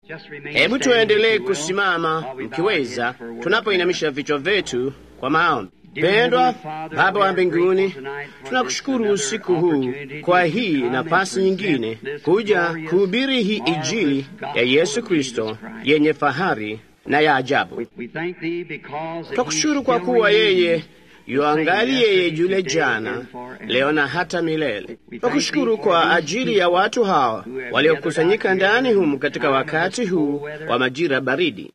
Hebu tuendelee kusimama mkiweza, tunapoinamisha vichwa vyetu kwa maombi. Pendwa Baba wa mbinguni, tunakushukuru usiku huu kwa hii nafasi nyingine kuja kuhubiri hii Injili ya Yesu Kristo yenye fahari na ya ajabu. Twakushukuru kwa kuwa yeye yuangali yeye yule jana, leo na hata milele. Twakushukuru kwa ajili ya watu hawa waliokusanyika ndani humu katika wakati huu wa majira baridi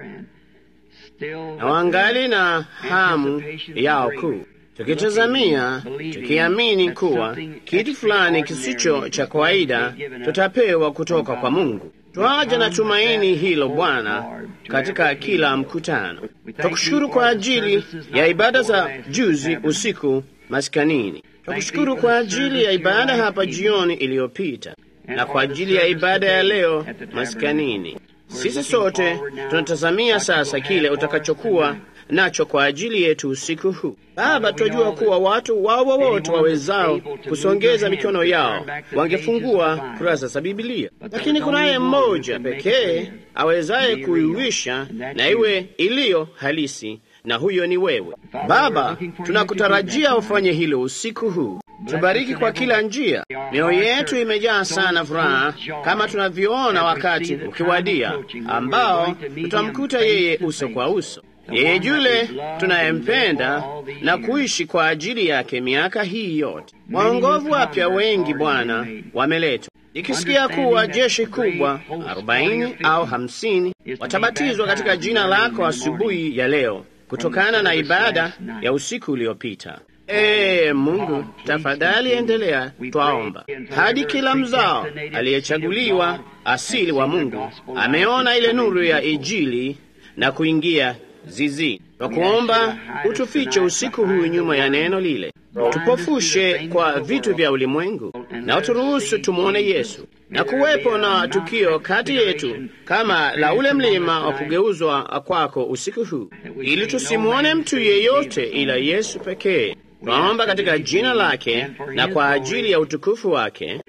na wangali na hamu yao kuu, tukitazamia tukiamini kuwa kitu fulani kisicho cha kawaida tutapewa kutoka kwa Mungu. Twaja na tumaini hilo Bwana katika kila mkutano. Twakushukuru kwa ajili ya ibada za juzi usiku maskanini. Twakushukuru kwa ajili ya ibada hapa jioni iliyopita na kwa ajili ya ibada ya leo maskanini. Sisi sote tunatazamia sasa kile utakachokuwa nacho kwa ajili yetu usiku huu. Baba, twajua kuwa watu wao wowote wawezao kusongeza mikono yao wangefungua kurasa za Bibilia, lakini kunaye mmoja pekee awezaye kuiwisha na iwe iliyo halisi, na huyo ni wewe Baba. Tunakutarajia ufanye hilo usiku huu. Tubariki kwa kila njia. Mioyo yetu imejaa sana furaha, kama tunavyoona wakati ukiwadia ambao tutamkuta yeye uso kwa uso, yeye yule tunayempenda na kuishi kwa ajili yake miaka hii yote. Waongovu wapya wengi Bwana wameletwa, ikisikia kuwa jeshi kubwa arobaini au hamsini watabatizwa katika jina lako asubuhi ya leo kutokana na ibada ya usiku uliopita. Ee Mungu, tafadhali endelea, twaomba hadi kila mzao aliyechaguliwa asili wa Mungu ameona ile nuru ya Injili na kuingia zizi. Twakuomba utufiche usiku huu nyuma ya neno lile, tupofushe kwa vitu vya ulimwengu na uturuhusu tumwone Yesu na kuwepo na tukio kati yetu kama la ule mlima wa kugeuzwa kwako usiku huu, ili tusimwone mtu yeyote ila Yesu pekee. Twaomba katika jina lake na kwa ajili ya utukufu wake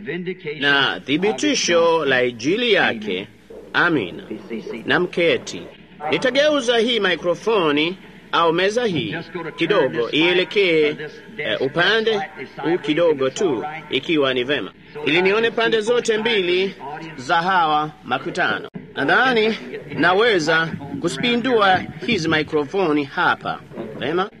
na thibitisho la Injili yake. Amina. Na mketi, nitageuza hii mikrofoni au meza hii kidogo ielekee uh, upande huu kidogo tu, ikiwa ni vema, ili nione pande zote mbili za hawa makutano. Nadhani naweza kuspindua hizi mikrofoni hapa. Vema,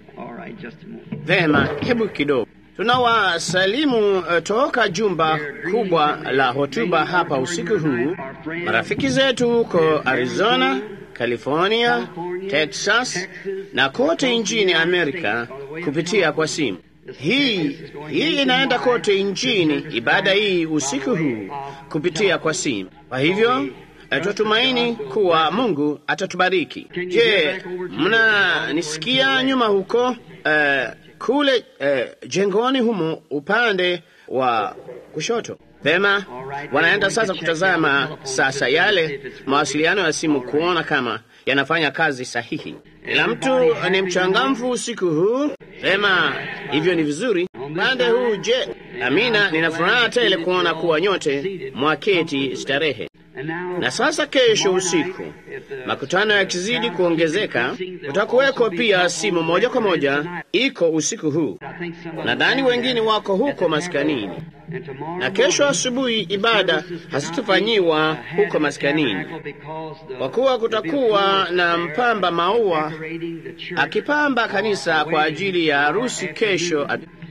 vema, hebu kidogo tunawasalimu uh, toka jumba kubwa la hotuba hapa usiku huu, marafiki zetu huko Arizona, California, Texas na kote nchini Amerika kupitia kwa simu. Hii hii inaenda kote nchini, ibada hii usiku huu kupitia kwa simu. Kwa hivyo twatumaini kuwa Mungu atatubariki. Je, mnanisikia nyuma huko uh, kule uh, jengoni humo upande wa kushoto? Pema, wanaenda sasa kutazama sasa yale mawasiliano ya simu kuona kama yanafanya kazi sahihi. Kila mtu ni mchangamfu usiku huu. Pema, hivyo ni vizuri. Upande huu je? Amina, nina furaha tele kuona kuwa nyote mwaketi starehe. Na sasa kesho usiku, makutano yakizidi kuongezeka, utakuweko pia simu moja kwa moja iko usiku huu. Nadhani wengine wako huko maskanini, na kesho asubuhi ibada hazitafanyiwa huko maskanini, kwa kuwa kutakuwa na mpamba maua akipamba kanisa kwa ajili ya harusi kesho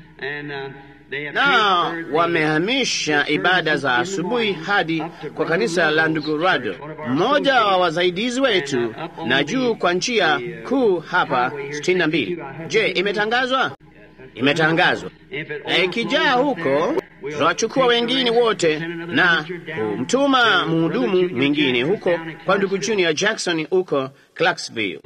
na wamehamisha ibada za asubuhi hadi kwa kanisa la ndugu Rado, mmoja wa wasaidizi wetu, na juu kwa njia kuu hapa sitini na mbili. Je, imetangazwa? Imetangazwa, na ikijaa huko tutawachukua wengine wote na kumtuma mhudumu mwingine huko kwa ndugu Junior Jackson huko Clarksville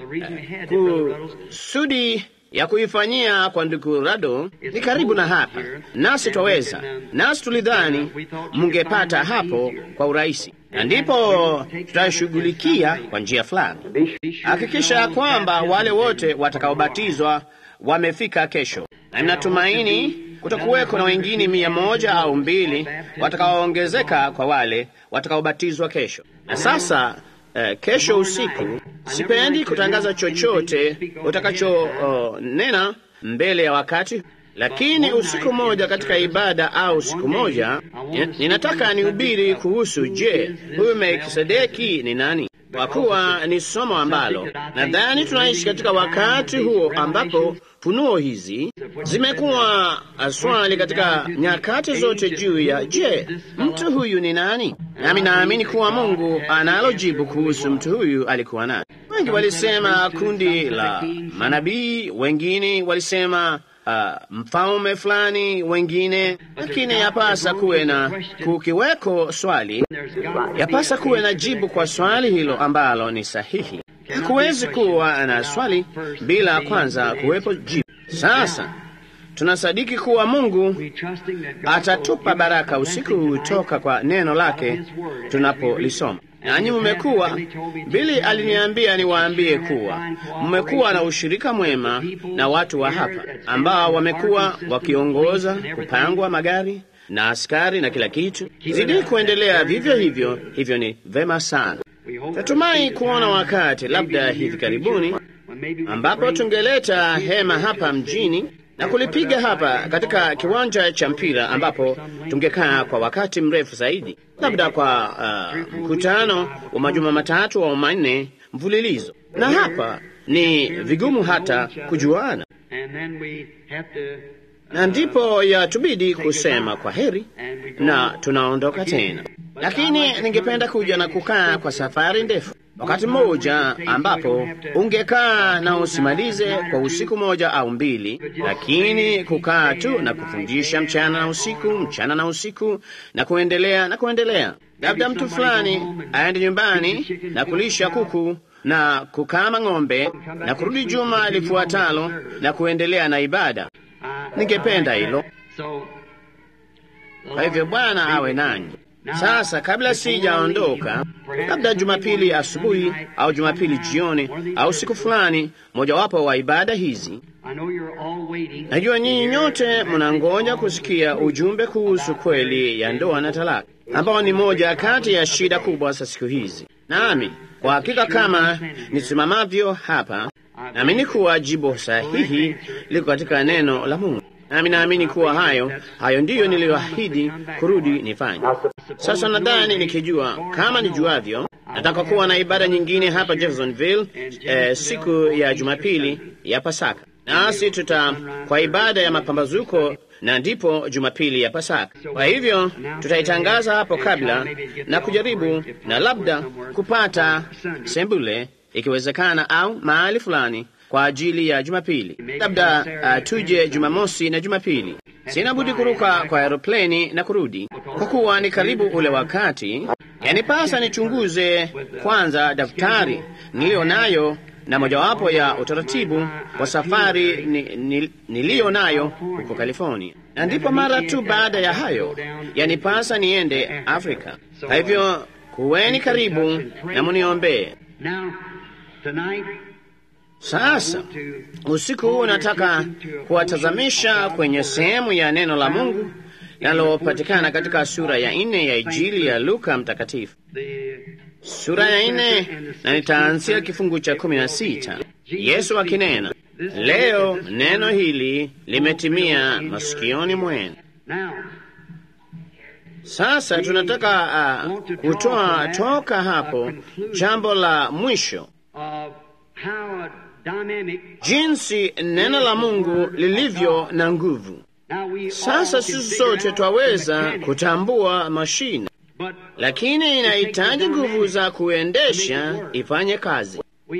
kusudi ya kuifanyia kwa ndugu Rado ni karibu na hapa, nasi twaweza, nasi tulidhani mungepata hapo kwa urahisi, na ndipo tutashughulikia kwa njia fulani. Hakikisha kwamba wale wote watakaobatizwa wamefika kesho. na ninatumaini kutakuweko na wengine mia moja au mbili watakaoongezeka kwa wale watakaobatizwa kesho. Na sasa eh, kesho usiku, sipendi kutangaza chochote utakachonena uh, mbele ya wakati lakini usiku mmoja katika ibada au siku moja ninataka nihubiri kuhusu, je, huyu Melkisedeki ni nani? Kwa kuwa ni somo ambalo nadhani tunaishi katika wakati huo ambapo funuo hizi zimekuwa swali katika nyakati zote juu ya je, mtu huyu ni nani? Nami naamini kuwa Mungu analo jibu kuhusu mtu huyu alikuwa nani. Wengi walisema kundi la manabii, wengine walisema Uh, mfalme fulani wengine, lakini yapasa kuwe na kukiweko swali, yapasa kuwe na jibu kwa swali hilo ambalo ni sahihi. Hakuwezi kuwa na swali bila kwanza kuwepo jibu. Sasa tunasadiki kuwa Mungu atatupa baraka usiku huu toka kwa neno lake tunapolisoma. Nanyi mmekuwa, Bili aliniambia niwaambie kuwa mmekuwa na ushirika mwema na watu wa hapa ambao wamekuwa wakiongoza kupangwa magari na askari na kila kitu. Zidi kuendelea vivyo hivyo, hivyo ni vema sana. Natumai kuona wakati labda hivi karibuni ambapo tungeleta hema hapa mjini na kulipiga hapa katika kiwanja cha mpira ambapo tungekaa kwa wakati mrefu zaidi, labda kwa mkutano uh, wa majuma matatu au manne mfululizo, na hapa ni vigumu hata kujuana, na ndipo yatubidi kusema kwa heri na tunaondoka tena. Lakini ningependa kuja na kukaa kwa safari ndefu wakati mmoja ambapo ungekaa na usimalize kwa usiku moja au mbili, lakini kukaa tu na kufundisha mchana na usiku, mchana na usiku, na kuendelea na kuendelea. Labda mtu fulani aende nyumbani na kulisha kuku na kukama ng'ombe na kurudi juma lifuatalo na kuendelea na ibada. Ningependa hilo. Kwa hivyo Bwana awe nanyi. Sasa kabla sijaondoka, labda Jumapili asubuhi au Jumapili jioni au siku fulani mojawapo wa ibada hizi, najua nyinyi nyote mnangoja kusikia ujumbe kuhusu kweli ya ndoa na talaka, ambao ni moja kati ya shida kubwa za siku hizi. Nami kwa hakika kama nisimamavyo hapa, naamini kuwa jibu sahihi liko katika neno la Mungu nami naamini kuwa hayo hayo ndiyo niliyoahidi kurudi nifanye. Sasa nadhani nikijua kama nijuavyo, nataka kuwa na ibada nyingine hapa Jeffersonville eh, siku ya Jumapili ya Pasaka, nasi tuta kwa ibada ya mapambazuko na ndipo Jumapili ya Pasaka. Kwa hivyo tutaitangaza hapo kabla na kujaribu na labda kupata sembule ikiwezekana, au mahali fulani kwa ajili ya Jumapili. Labda uh, tuje Jumamosi na Jumapili. Sina budi kuruka kwa aeropleni na kurudi, kwa kuwa ni karibu ule wakati. Yanipasa nichunguze kwanza daftari niliyo nayo na mojawapo ya utaratibu wa safari ni, ni, niliyo nayo huko California, na ndipo mara tu baada ya hayo yanipasa niende Afrika. Kwa hivyo kuweni karibu na muniombee. Sasa usiku huu nataka kuwatazamisha kwenye sehemu ya neno la Mungu linalopatikana katika sura ya nne ya Injili ya Luka Mtakatifu, sura ya nne, na nitaanzia kifungu cha kumi na sita. Yesu akinena, leo neno hili limetimia masikioni mwenu. Sasa tunataka uh, kutoa toka hapo jambo la mwisho jinsi neno la Mungu lilivyo na nguvu. Sasa sisi sote twaweza kutambua mashine, lakini inahitaji nguvu za kuendesha ifanye kazi.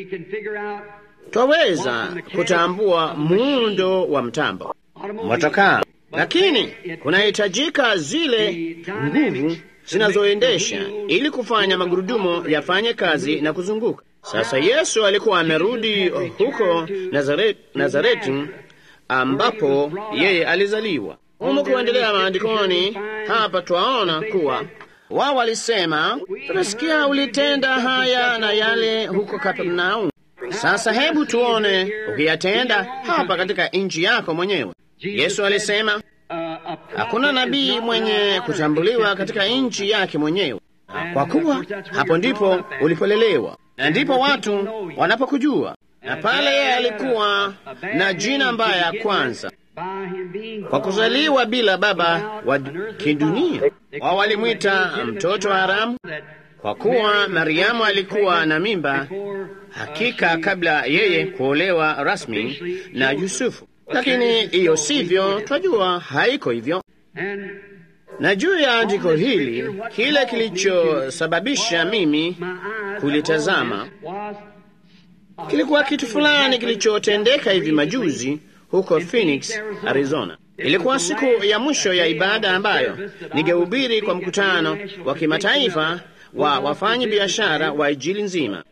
Twaweza kutambua muundo wa mtambo motokaa, lakini kunahitajika zile nguvu zinazoendesha ili kufanya magurudumu yafanye kazi na kuzunguka. Sasa Yesu alikuwa amerudi huko Nazareti, Nazareti ambapo yeye alizaliwa. Humu kuendelea maandikoni hapa twaona kuwa wao walisema, tunasikia ulitenda haya na yale huko Kapernaum. Sasa hebu tuone ukiyatenda hapa katika nchi yako mwenyewe. Yesu alisema hakuna nabii mwenye kutambuliwa katika nchi yake mwenyewe, kwa kuwa hapo ndipo ulipolelewa na ndipo watu wanapokujua. Na pale yeye alikuwa na jina mbaya kwanza kwa kuzaliwa bila baba wa kidunia. Wao walimwita mtoto wa haramu, kwa kuwa Mariamu alikuwa na mimba hakika kabla yeye kuolewa rasmi na Yusufu. Lakini hiyo sivyo, twajua haiko hivyo. Na juu ya andiko hili, kile kilichosababisha mimi kulitazama kilikuwa kitu fulani kilichotendeka hivi majuzi huko Phoenix, Arizona. Ilikuwa siku ya mwisho ya ibada ambayo ningehubiri kwa mkutano wa kimataifa wa wafanyi biashara wa Injili nzima.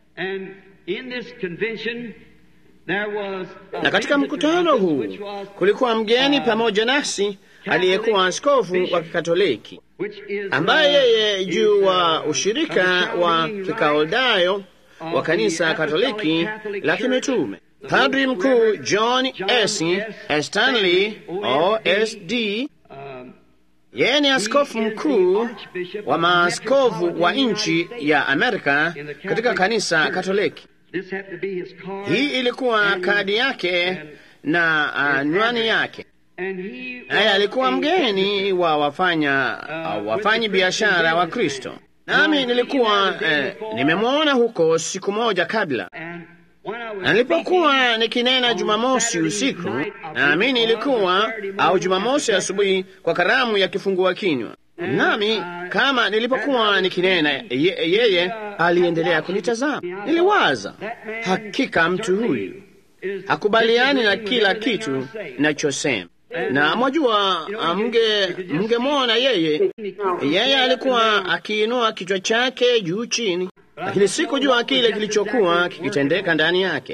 Na katika mkutano huu kulikuwa mgeni pamoja nasi aliyekuwa askofu wa Kikatoliki ambaye yeye juu wa ushirika wa Kikaldayo wa kanisa Katoliki la kimitume Padri mkuu John S. Stanley OSD. Yeye ni askofu mkuu wa maaskofu wa nchi ya Amerika katika kanisa Katoliki. Hii ilikuwa kadi yake na anwani yake, naye alikuwa mgeni wa wafanya uh, wafanyi biashara wa Kristo, nami nilikuwa eh, nimemwona huko siku moja kabla na nilipokuwa nikinena Jumamosi usiku, naamini ilikuwa au Jumamosi asubuhi kwa karamu ya kifungua kinywa, nami kama nilipokuwa nikinena, ye, yeye aliendelea kunitazama. Niliwaza, hakika mtu huyu hakubaliani na kila kitu ninachosema na mwajua, mge mngemwona yeye, yeye alikuwa akiinua kichwa chake juu chini, lakini sikujua kile kilichokuwa kikitendeka ndani yake.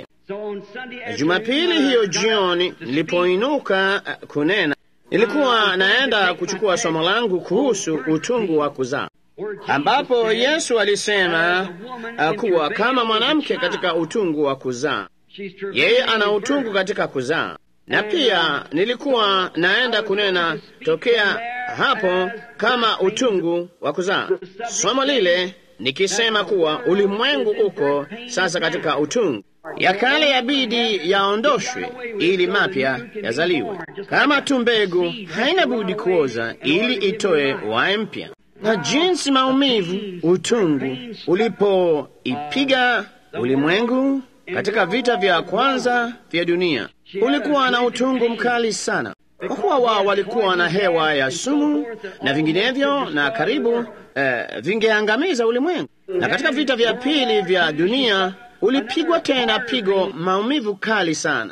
Jumapili hiyo jioni, nilipoinuka kunena, nilikuwa naenda kuchukua somo langu kuhusu utungu wa kuzaa, ambapo Yesu alisema kuwa kama mwanamke katika utungu wa kuzaa, yeye ana utungu katika kuzaa na pia nilikuwa naenda kunena tokea hapo kama utungu wa kuzaa, somo lile nikisema kuwa ulimwengu uko sasa katika utungu, ya kale yabidi yaondoshwe ili mapya yazaliwe. Kama tu mbegu haina budi kuoza ili itoe wai mpya, na jinsi maumivu utungu ulipoipiga ulimwengu katika vita vya kwanza vya dunia ulikuwa na utungu mkali sana, kwa kuwa wao walikuwa na hewa ya sumu na vinginevyo, na karibu eh, vingeangamiza ulimwengu. Na katika vita vya pili vya dunia ulipigwa tena pigo maumivu kali sana.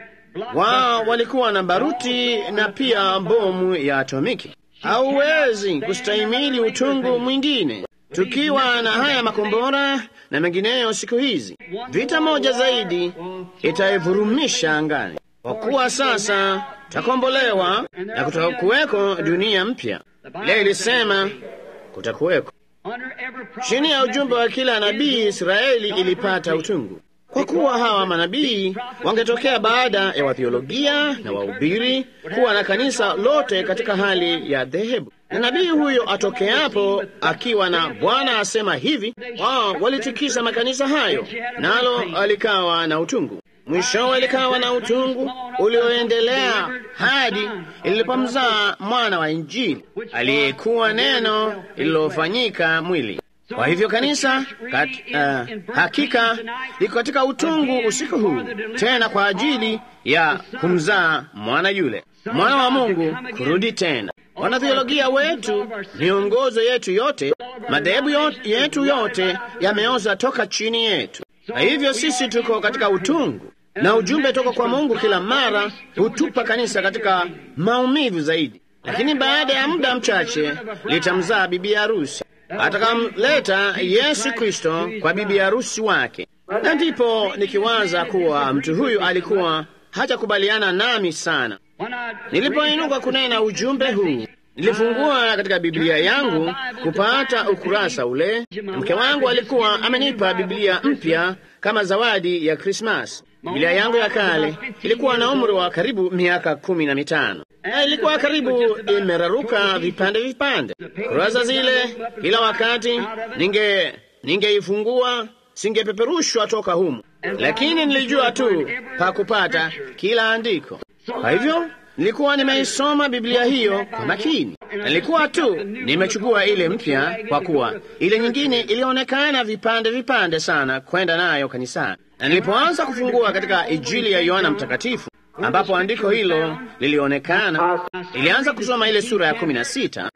Wao walikuwa na baruti na pia bomu ya atomiki. Hauwezi kustahimili utungu mwingine. Tukiwa na haya makombora na mengineyo siku hizi, vita moja zaidi itaivurumisha angani, kwa kuwa sasa takombolewa na kutakuweko dunia mpya. Leo ilisema kutakuweko. Chini ya ujumbe wa kila nabii, Israeli ilipata utungu, kwa kuwa hawa manabii wangetokea baada ya wathiologia na wahubiri kuwa na kanisa lote katika hali ya dhehebu na nabii huyo atokeapo akiwa na Bwana asema hivi, wao walitikisa makanisa hayo, nalo alikawa na utungu. Mwishowe likawa na utungu ulioendelea hadi ilipomzaa mwana wa Injili aliyekuwa neno lililofanyika mwili. Kwa hivyo kanisa kat, uh, hakika liko katika utungu usiku huu, tena kwa ajili ya kumzaa mwana yule mwana wa Mungu kurudi tena. Wanathiologia wetu, miongozo yetu yote, madhehebu yetu yote yameoza toka chini yetu. Kwa hivyo sisi tuko katika utungu, na ujumbe toka kwa Mungu kila mara hutupa kanisa katika maumivu zaidi, lakini baada ya muda mchache litamzaa bibi harusi atakamleta Yesu Kristo kwa bibi harusi wake. Na ndipo nikiwaza kuwa mtu huyu alikuwa hajakubaliana nami sana. Nilipoinuka kunena ujumbe huu, nilifungua katika Biblia yangu kupata ukurasa ule. Mke wangu alikuwa amenipa Biblia mpya kama zawadi ya Krismasi, Biblia yangu ya kale ilikuwa na umri wa karibu miaka kumi na mitano na ilikuwa karibu imeraruka vipande vipande. Kurasa zile kila wakati ninge ningeifungua singepeperushwa toka humu, lakini nilijua tu pa kupata kila andiko. Kwa hivyo nilikuwa nimeisoma Biblia hiyo kwa makini. Nilikuwa tu nimechukua ile mpya, kwa kuwa ile nyingine ilionekana vipande vipande sana kwenda nayo kanisani. Na nilipoanza kufungua katika Injili ya Yohana Mtakatifu ambapo andiko hilo lilionekana, nilianza kusoma ile sura ya kumi na sita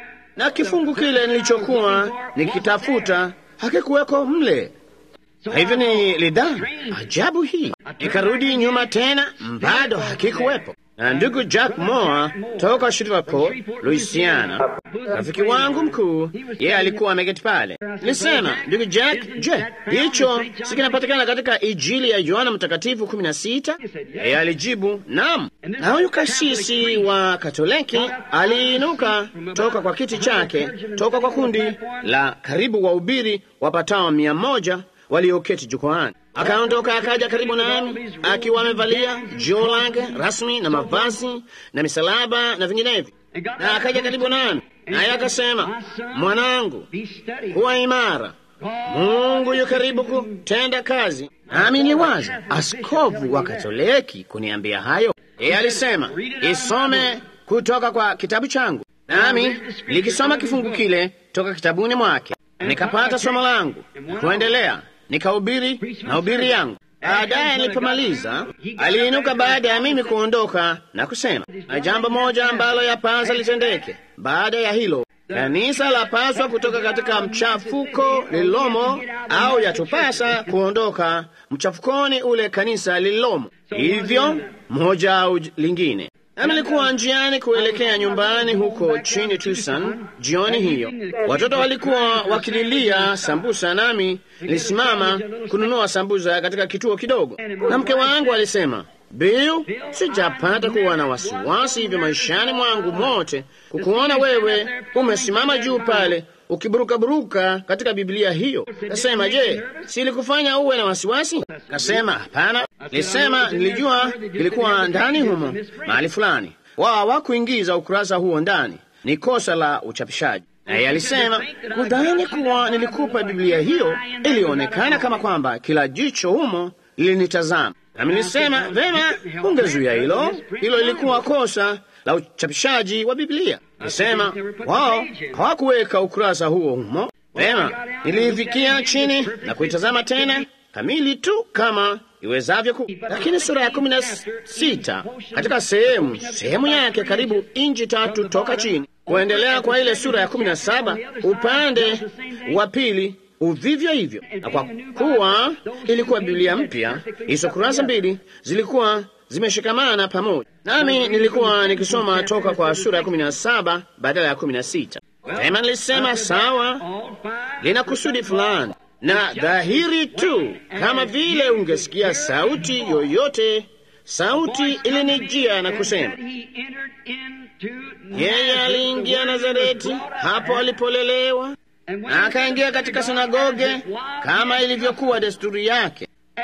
na kifungu kile nilichokuwa nikitafuta hakikuweko mle. Kwa hivyo nilidhani ajabu hii, nikarudi nyuma tena, bado hakikuwepo. Na ndugu Jack Moore toka Shreveport, Louisiana, rafiki wangu mkuu, yeye alikuwa ameketi pale. Nilisema, ndugu Jack, je, hicho si kinapatikana katika Injili ya Yohana Mtakatifu kumi na sita? Yeye alijibu naam. Na huyu kasisi wa Katoliki aliinuka toka kwa kiti chake, toka kwa kundi la karibu wahubiri wapatao mia moja walioketi jukwaani. Akaondoka akaja karibu nami akiwa amevalia joo lake rasmi na mavazi na misalaba na vinginevyo, na akaja karibu nami naye akasema, mwanangu, kuwa imara, Mungu yu karibu kutenda kazi. Nami niliwaza askofu wa Katoliki kuniambia hayo. Yeye alisema isome kutoka kwa kitabu changu, nami likisoma kifungu kile toka kitabuni mwake, nikapata somo langu na kuendelea nikahubiri mahubiri yangu. Baadaye nilipomaliza, aliinuka baada ya mimi kuondoka na kusema, na jambo moja ambalo yapasa litendeke baada ya hilo, kanisa lapaswa kutoka katika mchafuko lililomo, au yatupasa kuondoka mchafukoni ule kanisa lililomo, hivyo moja au lingine. Nami nilikuwa njiani kuelekea nyumbani huko chini Tucson jioni hiyo. Watoto walikuwa wakililia sambusa, nami nilisimama kununua sambusa katika kituo kidogo, na mke wangu alisema, Bill, sijapata kuwa na wasiwasi hivyo maishani mwangu mote kukuona wewe umesimama juu pale ukiburukaburuka katika Biblia hiyo. Kasema, je, silikufanya uwe na wasiwasi? Kasema, hapana. Nilisema nilijua ilikuwa ndani humo mahali fulani, wao hawakuingiza ukurasa huo ndani, ni kosa la uchapishaji. Naye alisema kudhani kuwa nilikupa Biblia hiyo, ilionekana kama kwamba kila jicho humo lilinitazama. Nami nilisema vema, ungezuia hilo. Hilo ilikuwa kosa la uchapishaji wa Biblia. Nilisema wao hawakuweka ukurasa huo humo. Vema, niliifikia chini na kuitazama tena kamili tu kama iwezavyo ku, lakini sura ya kumi na sita katika sehemu sehemu yake karibu inchi tatu toka chini kuendelea kwa ile sura ya kumi na saba upande wa pili uvivyo hivyo, na kwa kuwa ilikuwa Biblia mpya, hizo kurasa mbili zilikuwa zimeshikamana pamoja, nami nilikuwa nikisoma toka kwa sura ya kumi na saba badala ya kumi na sita. Tena nilisema sawa, lina kusudi fulani na dhahiri tu, kama vile ungesikia sauti yoyote. Sauti ilinijia na kusema, yeye aliingia Nazareti, hapo alipolelewa, na akaingia katika sinagoge kama ilivyokuwa desturi yake,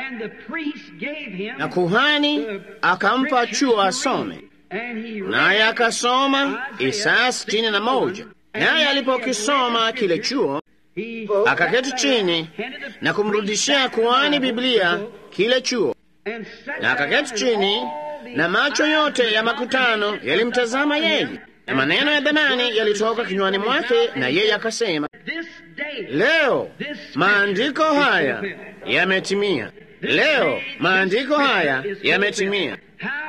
na kuhani akampa chuo asome, naye akasoma Isaya sitini na moja. Naye alipokisoma kile chuo akaketi chini na kumrudishia kuhani Biblia kile chuo, na akaketi chini, na macho yote ya makutano yalimtazama yeye, na maneno ya dhamani yalitoka kinywani mwake, na yeye akasema, leo maandiko haya yametimia. Leo maandiko haya yametimia.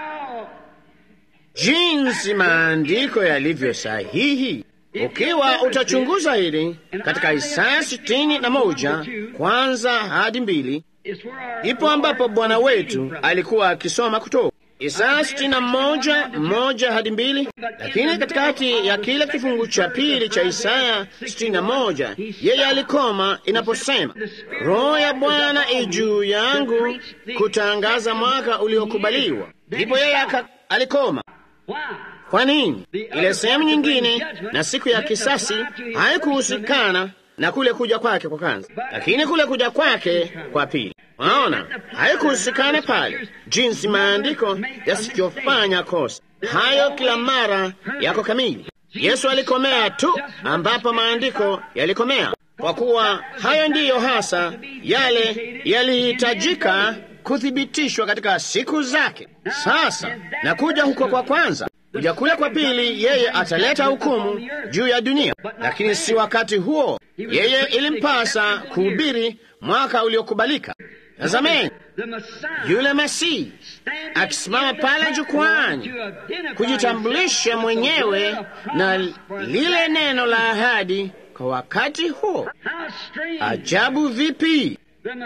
Jinsi maandiko yalivyo sahihi! Ukiwa utachunguza hili katika Isaya sitini na moja kwanza hadi mbili, ipo ambapo Bwana wetu alikuwa akisoma kutoka Isaya sitini na moja moja hadi mbili. Lakini katikati ya kile kifungu cha pili cha Isaya sitini na moja yeye alikoma inaposema, Roho ya Bwana ijuu yangu kutangaza mwaka uliokubaliwa. Ndipo yeye alikoma. Kwa nini? Ile sehemu nyingine na siku ya kisasi haikuhusikana na kule kuja kwake kwa kwanza, lakini kule kuja kwake kwa pili. Waona, haikuhusikana pale jinsi maandiko yasivyofanya kosa. Hayo kila mara yako kamili. Yesu alikomea tu ambapo maandiko yalikomea, kwa kuwa hayo ndiyo hasa yale yalihitajika kuthibitishwa katika siku zake. Sasa na kuja huko kwa kwanza, kuja kule kwa pili, yeye ataleta hukumu juu ya dunia, lakini si wakati huo. Yeye ilimpasa kuhubiri mwaka uliokubalika. Tazameni yule Masihi akisimama pale jukwani kujitambulisha mwenyewe na lile neno la ahadi kwa wakati huo. Ajabu vipi!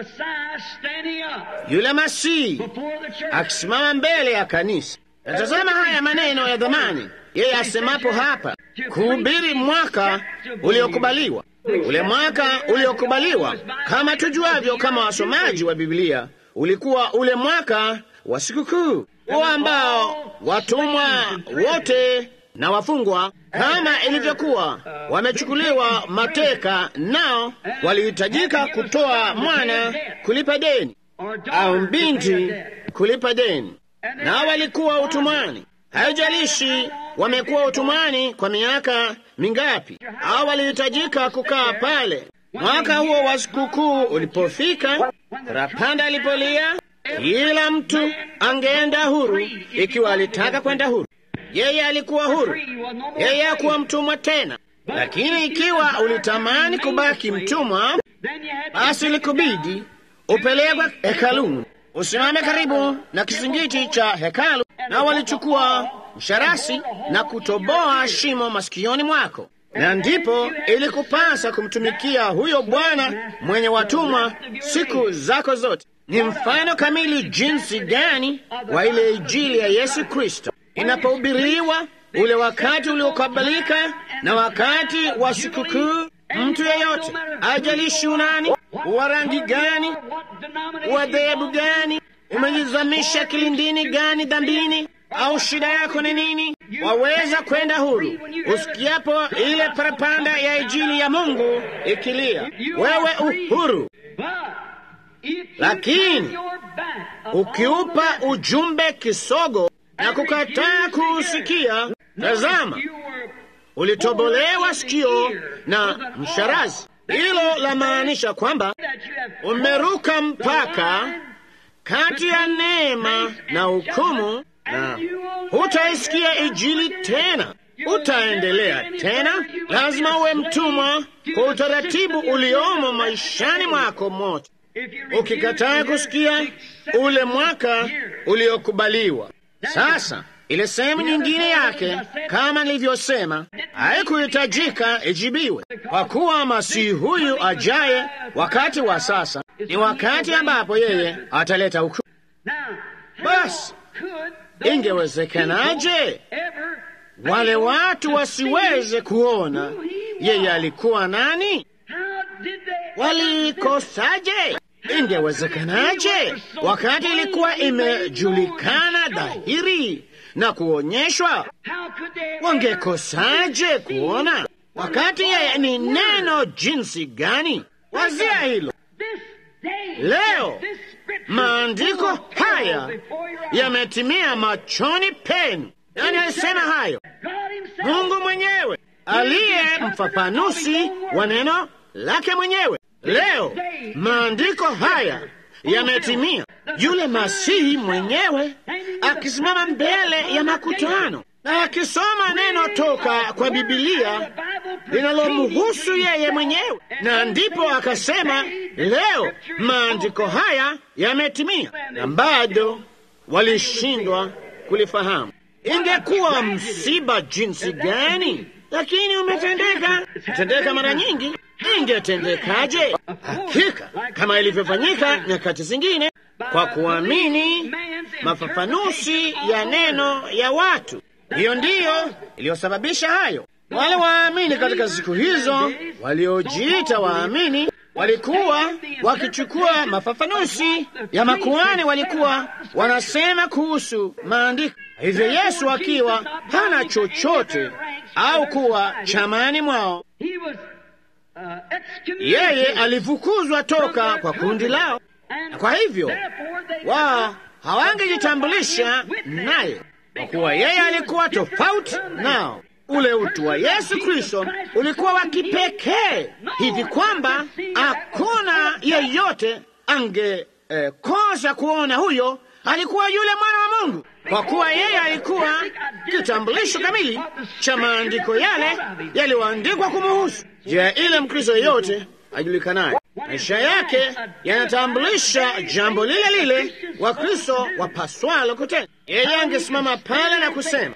Yule Masihi akisimama mbele ya kanisa. Natazama haya maneno ya dhamani, yeye asemapo hapa, kuhubiri mwaka uliokubaliwa. Ule mwaka uliokubaliwa, kama tujuavyo, kama wasomaji wa Biblia, ulikuwa ule mwaka wa sikukuu, huo ambao watumwa wote na wafungwa kama ilivyokuwa wamechukuliwa mateka, nao walihitajika kutoa mwana kulipa deni au binti kulipa deni, nao walikuwa utumwani. Haijalishi wamekuwa utumwani kwa miaka mingapi, au walihitajika kukaa pale. Mwaka huo wa sikukuu ulipofika, parapanda alipolia, kila mtu angeenda huru ikiwa alitaka kwenda huru. Yeye alikuwa huru, yeye hakuwa mtumwa tena. Lakini ikiwa ulitamani kubaki mtumwa, basi ilikubidi upelekwe hekaluni, usimame karibu na kizingiti cha hekalu, na walichukua msharasi na kutoboa shimo masikioni mwako, na ndipo ilikupasa kumtumikia huyo bwana mwenye watumwa siku zako zote. Ni mfano kamili jinsi gani wa ile Injili ya Yesu Kristo inapohubiriwa ule wakati uliokubalika na wakati wa sikukuu. Mtu yeyote ajalishi unani, wa rangi gani, wa dhehebu gani, umejizamisha kilindini gani dhambini, au shida yako ni nini, waweza kwenda huru usikiapo ile parapanda ya Injili ya Mungu ikilia, wewe uhuru. Lakini ukiupa ujumbe kisogo na kukataa kuusikia, tazama, ulitobolewa sikio na msharazi. Hilo la maanisha kwamba umeruka mpaka kati ya neema na hukumu, na hutaisikia Injili tena, utaendelea tena. Lazima uwe mtumwa kwa utaratibu uliomo maishani mwako mote, ukikataa kusikia ule mwaka uliokubaliwa. Sasa ile sehemu nyingine yake, kama nilivyosema, haikuhitajika ijibiwe, kwa kuwa masihi huyu ajaye wakati wa sasa ni wakati ambapo yeye ataleta hukumu. Basi ingewezekanaje wale watu wasiweze kuona yeye alikuwa nani? Walikosaje? Ingewezekanaje wakati ilikuwa imejulikana dhahiri na kuonyeshwa? Wangekosaje kuona wakati yeye ni neno jinsi gani? Wazia hilo leo. Maandiko haya yametimia machoni penu. Nani alisema hayo? Mungu mwenyewe aliye mfafanuzi wa neno lake mwenyewe. Leo maandiko haya yametimia, yule Masihi mwenyewe akisimama mbele ya makutano na akisoma neno toka kwa Bibilia linalomhusu yeye mwenyewe, na ndipo akasema, leo maandiko haya yametimia, na bado walishindwa kulifahamu. Ingekuwa msiba jinsi gani! Lakini umetendeka, tendeka mara nyingi. Ingetendekaje? Hakika kama ilivyofanyika nyakati zingine, kwa kuamini mafafanuzi ya neno ya watu. Hiyo ndiyo iliyosababisha hayo. Wale waamini katika siku hizo waliojiita waamini walikuwa wakichukua mafafanuzi ya makuhani, walikuwa wanasema kuhusu maandiko. Hivyo Yesu akiwa hana chochote au kuwa chamani mwao, yeye alifukuzwa toka kwa kundi lao, na kwa hivyo wao hawangejitambulisha naye, kwa kuwa yeye alikuwa tofauti nao. Ule utu wa Yesu Kristo ulikuwa wa kipekee hivi kwamba hakuna yeyote angekosa eh, kuona huyo alikuwa yule mwana wa Mungu, kwa kuwa yeye alikuwa kitambulisho kamili cha maandiko yale yaliyoandikwa kumuhusu. Je, ile Mkristo yeyote ajulikanaye maisha yake yanatambulisha jambo lile lile Wakristo wapaswalo kutenda. Yeye angesimama pale na kusema,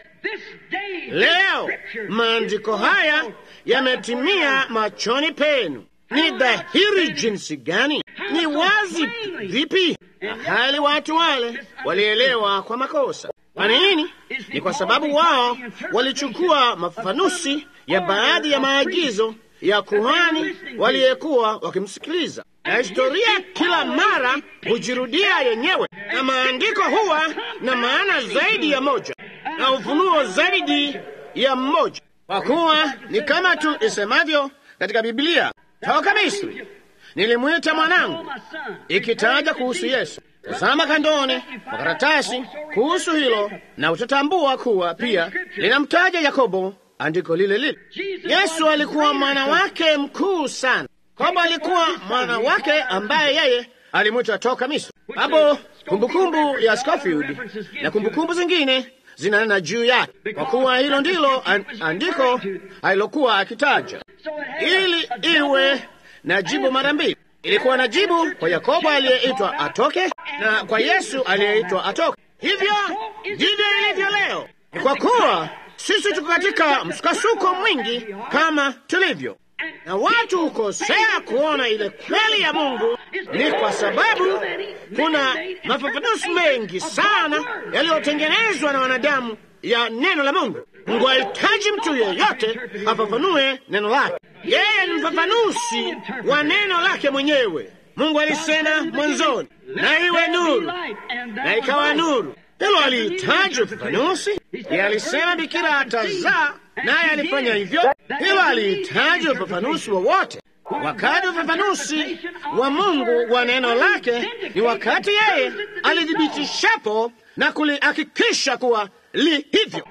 leo maandiko haya yametimia machoni penu. Ni dhahiri jinsi gani, ni wazi vipi, na hali watu wale walielewa kwa makosa. Kwa nini? Ni kwa sababu wao walichukua mafafanusi ya baadhi ya maagizo ya kuhani waliyekuwa wakimsikiliza, na historia kila mara hujirudia yenyewe, na maandiko huwa na maana zaidi ya moja na ufunuo zaidi ya mmoja, kwa kuwa ni kama tu isemavyo katika Biblia, toka Misri nilimwita mwanangu, ikitaja kuhusu Yesu. Tazama kandoni kwa karatasi kuhusu hilo, na utatambua kuwa pia linamtaja Yakobo andiko lile lile. Yesu alikuwa mwana wake mkuu sana. Yakobo alikuwa mwana wake ambaye yeye alimwita toka Misri. Hapo kumbukumbu ya Scofield na kumbukumbu zingine zinanena juu yake, kwa kuwa hilo ndilo an, andiko alilokuwa akitaja, ili iwe na jibu mara mbili. Ilikuwa na jibu kwa Yakobo aliyeitwa atoke na kwa Yesu aliyeitwa atoke. Hivyo ndivyo ilivyo leo, ni kwa kuwa sisi tuko katika msukasuko mwingi kama tulivyo, na watu hukosea kuona ile kweli ya Mungu. Ni kwa sababu kuna mafafanuzi mengi sana yaliyotengenezwa na wanadamu ya neno la Mungu. Mungu hahitaji mtu yeyote afafanue neno lake. Yeye ni mfafanuzi wa neno lake mwenyewe. Mungu alisema mwanzoni, na iwe nuru, na ikawa nuru. Hilo alihitaji ufafanuzi. Yeye alisema bikira atazaa, naye alifanya hivyo. Hilo alihitaji ufafanuzi wowote. Wakati ufafanuzi wa Mungu wa neno lake ni wakati yeye alithibitishapo na kulihakikisha kuwa li hivyo.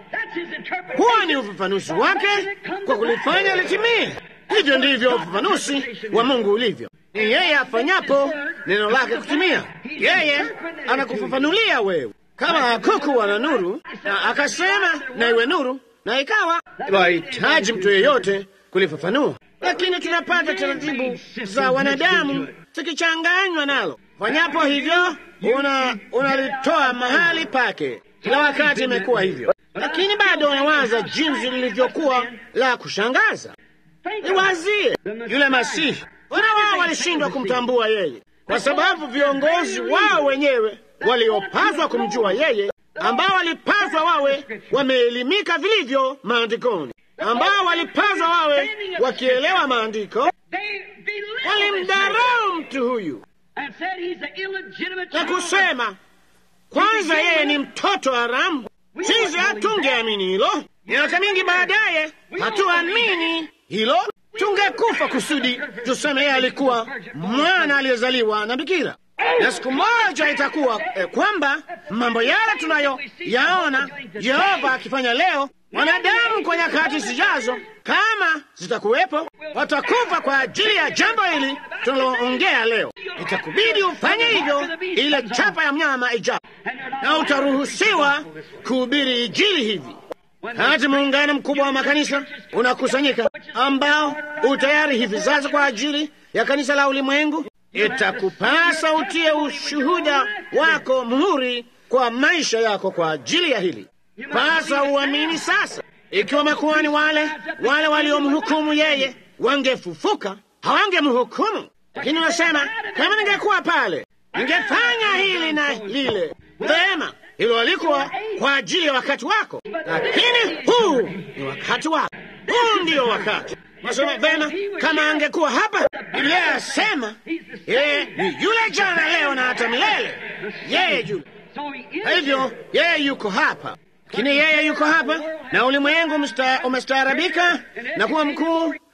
Huo ni ufafanuzi wake kwa kulifanya litimie. Hivyo ndivyo ufafanuzi wa Mungu ulivyo. Ni yeye afanyapo neno lake kutimia. Yeye anakufafanulia wewe kama kuku wana nuru, na akasema na iwe nuru, na ikawa. Wahitaji mtu yeyote kulifafanua, lakini tunapata taratibu za wanadamu zikichanganywa nalo. Fanyapo hivyo, unalitoa una mahali pake. Kila wakati imekuwa hivyo, lakini bado unawaza jinsi lilivyokuwa la kushangaza. Niwazie yule Masihi, wana wao walishindwa kumtambua yeye kwa sababu viongozi wao wenyewe waliopaswa kumjua yeye, ambao walipaswa wawe wameelimika vilivyo maandikoni, ambao walipaswa wawe wakielewa maandiko, walimdharau mtu huyu na kusema kwanza yeye ni mtoto haramu. Sisi hatungeamini hilo. Miaka mingi baadaye hatuamini hilo, tungekufa kusudi tuseme yeye alikuwa mwana aliyezaliwa na bikira na siku moja itakuwa eh, kwamba mambo yale tunayoyaona Yehova akifanya leo, wanadamu kwa nyakati zijazo, kama zitakuwepo, watakufa kwa ajili ya jambo hili tunaloongea leo. Itakubidi ufanye hivyo, ile chapa ya mnyama ijapo, na utaruhusiwa kuhubiri Injili hivi hati muungano mkubwa wa makanisa unakusanyika, ambao utayari hivi sasa kwa ajili ya kanisa la ulimwengu itakupasa utie ushuhuda wako muhuri kwa maisha yako kwa ajili ya hili. Pasa uamini sasa. Ikiwa makuhani wale wale waliomhukumu yeye wangefufuka, hawangemhukumu. Lakini unasema kama ningekuwa pale, ningefanya hili na lile. Vema, hilo alikuwa kwa ajili ya wakati wako, lakini huu ni wakati wako. Huu ndio wakati Nasema vema, kama angekuwa hapa, Biblia yasema yeye ni yule jana, leo na hata milele. Yeye yule, kwa hivyo yeye yuko hapa, lakini yeye yuko hapa na ulimwengu umestaarabika na kuwa mkuu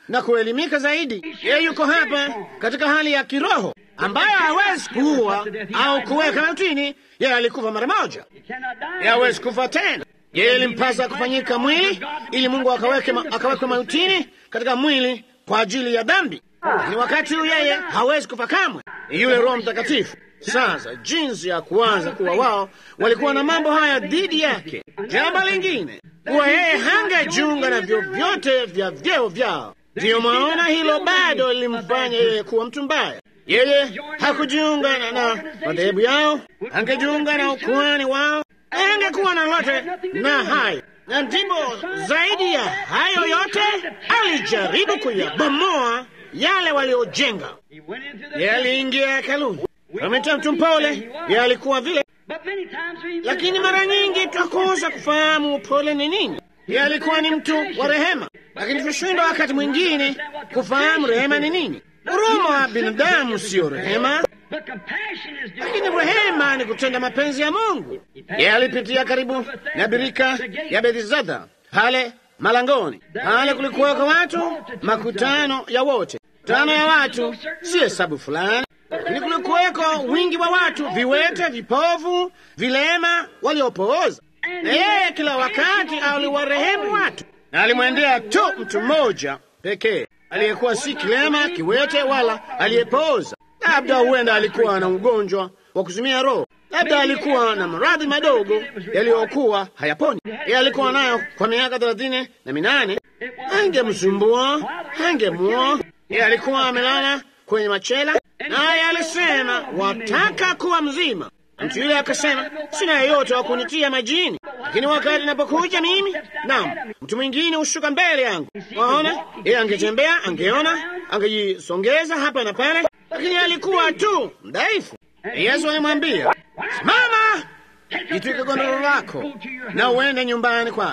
na kuelimika zaidi. Yeye yuko hapa katika hali ya kiroho ambayo hawezi kuua au kuweka mautini. Yeye alikufa mara moja, yeye hawezi kufa tena. Yeye ilimpasa kufanyika mwili ili Mungu akaweke ma, akawekwe mautini katika mwili kwa ajili ya dhambi, lakini wakati huu yeye hawezi kufa kamwe. Yule Roho Mtakatifu sasa jinsi ya kuanza kuwa wao walikuwa na mambo haya dhidi yake. Jambo lingine kuwa yeye hangejiunga na vyovyote vya vyeo vyao. Ndiyo mwaona hilo bado lilimfanya yeye kuwa mtu mbaya. Yeye hakujiunga na, na madhehebu yao, angejiunga na ukuhani wao, angekuwa na lote na hayo na ndipo zaidi ya hayo yote alijaribu kuyabomoa yale waliojenga. Yeye aliingia hekaluni ameta mtu mpole, yeye alikuwa vile, lakini mara nyingi twakosa kufahamu upole ni nini. Yeye alikuwa ni mtu wa rehema, lakini tushindwa wakati mwingine kufahamu rehema ni nini. Huruma wa binadamu siyo rehema, lakini rehema ni kutenda mapenzi ya Mungu. Yeye alipitia karibu na birika ya Bethesda pale malangoni, pale kulikuwako watu, makutano ya wote, tano ya watu, si hesabu fulani lakini kulikuweko wingi wa watu, viwete, vipofu, vilema, waliopooza. Na yeye kila wakati aliwarehemu watu, na alimwendea tu mtu mmoja pekee aliyekuwa si kilema, kiwete, wala aliyepooza. Labda huenda alikuwa na ugonjwa wa kuzimia roho, labda alikuwa na maradhi madogo yaliyokuwa hayaponi. Yeye alikuwa nayo kwa miaka thelathini na minane. Angemsumbua, angemua. Yeye alikuwa amelala kwenye machela naye alisema wataka kuwa mzima. Mtu yule akasema sina yeyote wa kunitia majini, lakini wakati napokuja mimi, naam, mtu mwingine hushuka mbele yangu. Waona, yeye angetembea, angeona, angejisongeza hapa na pale, lakini alikuwa tu mdhaifu. Yesu alimwambia simama, jitwike godoro lako na uende nyumbani kwako.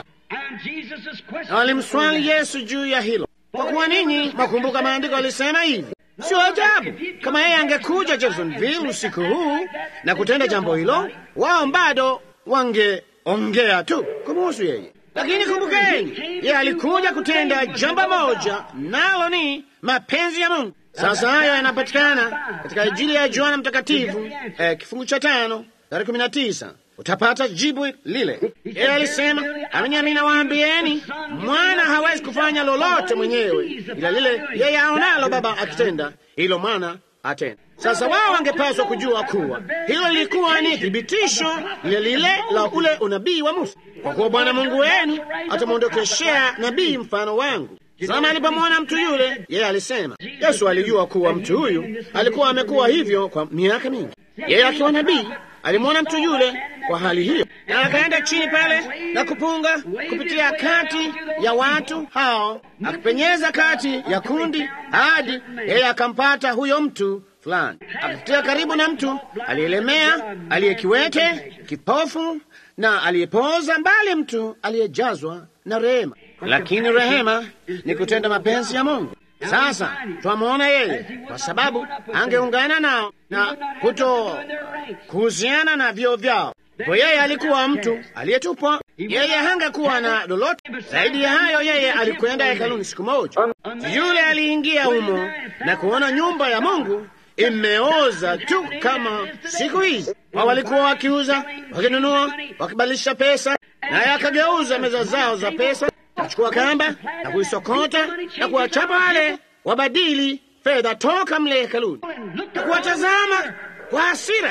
Na walimswali Yesu juu ya hilo, kwa kuwa ninyi makumbuka maandiko alisema hivi Sio ajabu kama yeye angekuja Jeffersonville usiku huu na kutenda jambo hilo, wao bado wangeongea tu kumuhusu yeye. Lakini kumbukeni, yeye alikuja kutenda jambo moja, nalo ni mapenzi ya Mungu. Sasa hayo yanapatikana katika Injili ya Yohana Mtakatifu eh, kifungu cha tano tarehe kumi na tisa utapata jibu lile. Yeye alisema, amini amini nawaambieni, mwana hawezi kufanya lolote mwenyewe, ila lile yeye aonalo Baba akitenda, hilo mwana atenda. Sasa wao wangepaswa kujua kuwa hilo lilikuwa ni thibitisho lile lile la ule unabii wa Musa, kwa kuwa Bwana Mungu wenu atamwondokeshea nabii mfano wangu. Sama alipomwona mtu yule, yeye alisema. Yesu alijua kuwa mtu huyu alikuwa amekuwa hivyo kwa miaka mingi. Yeye akiwa nabii alimwona mtu yule kwa hali hiyo, na akaenda chini pale na kupunga kupitia kati ya watu hao, akipenyeza kati ya kundi hadi yeye akampata huyo mtu fulani, akapitia karibu na mtu aliyelemea, aliyekiwete, kipofu na aliyepooza, mbali mtu aliyejazwa na rehema. Lakini rehema ni kutenda mapenzi ya Mungu. Sasa twamwona yeye kwa sababu angeungana nao na kuto kuhusiana na vyo vyao. Kwa yeye alikuwa mtu aliyetupwa, yeye hangekuwa na lolote zaidi ya hayo. Yeye alikwenda hekaluni siku moja, yule aliingia humo na kuona nyumba ya Mungu imeoza tu kama siku hizi. Wao walikuwa wakiuza, wakinunua, wakibadilisha pesa, naye akageuza meza zao za pesa achukua kamba na kuisokota na kuwachapa wale wabadili fedha toka mle hekaluni na kuwatazama kwa hasira,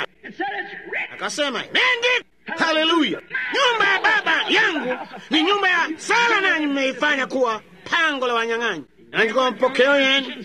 akasema imeandikwa, haleluya, nyumba ya baba yangu ni nyumba ya sala, nanyi mmeifanya kuwa pango la wanyang'anyi. Nanyi kwa mapokeo yenu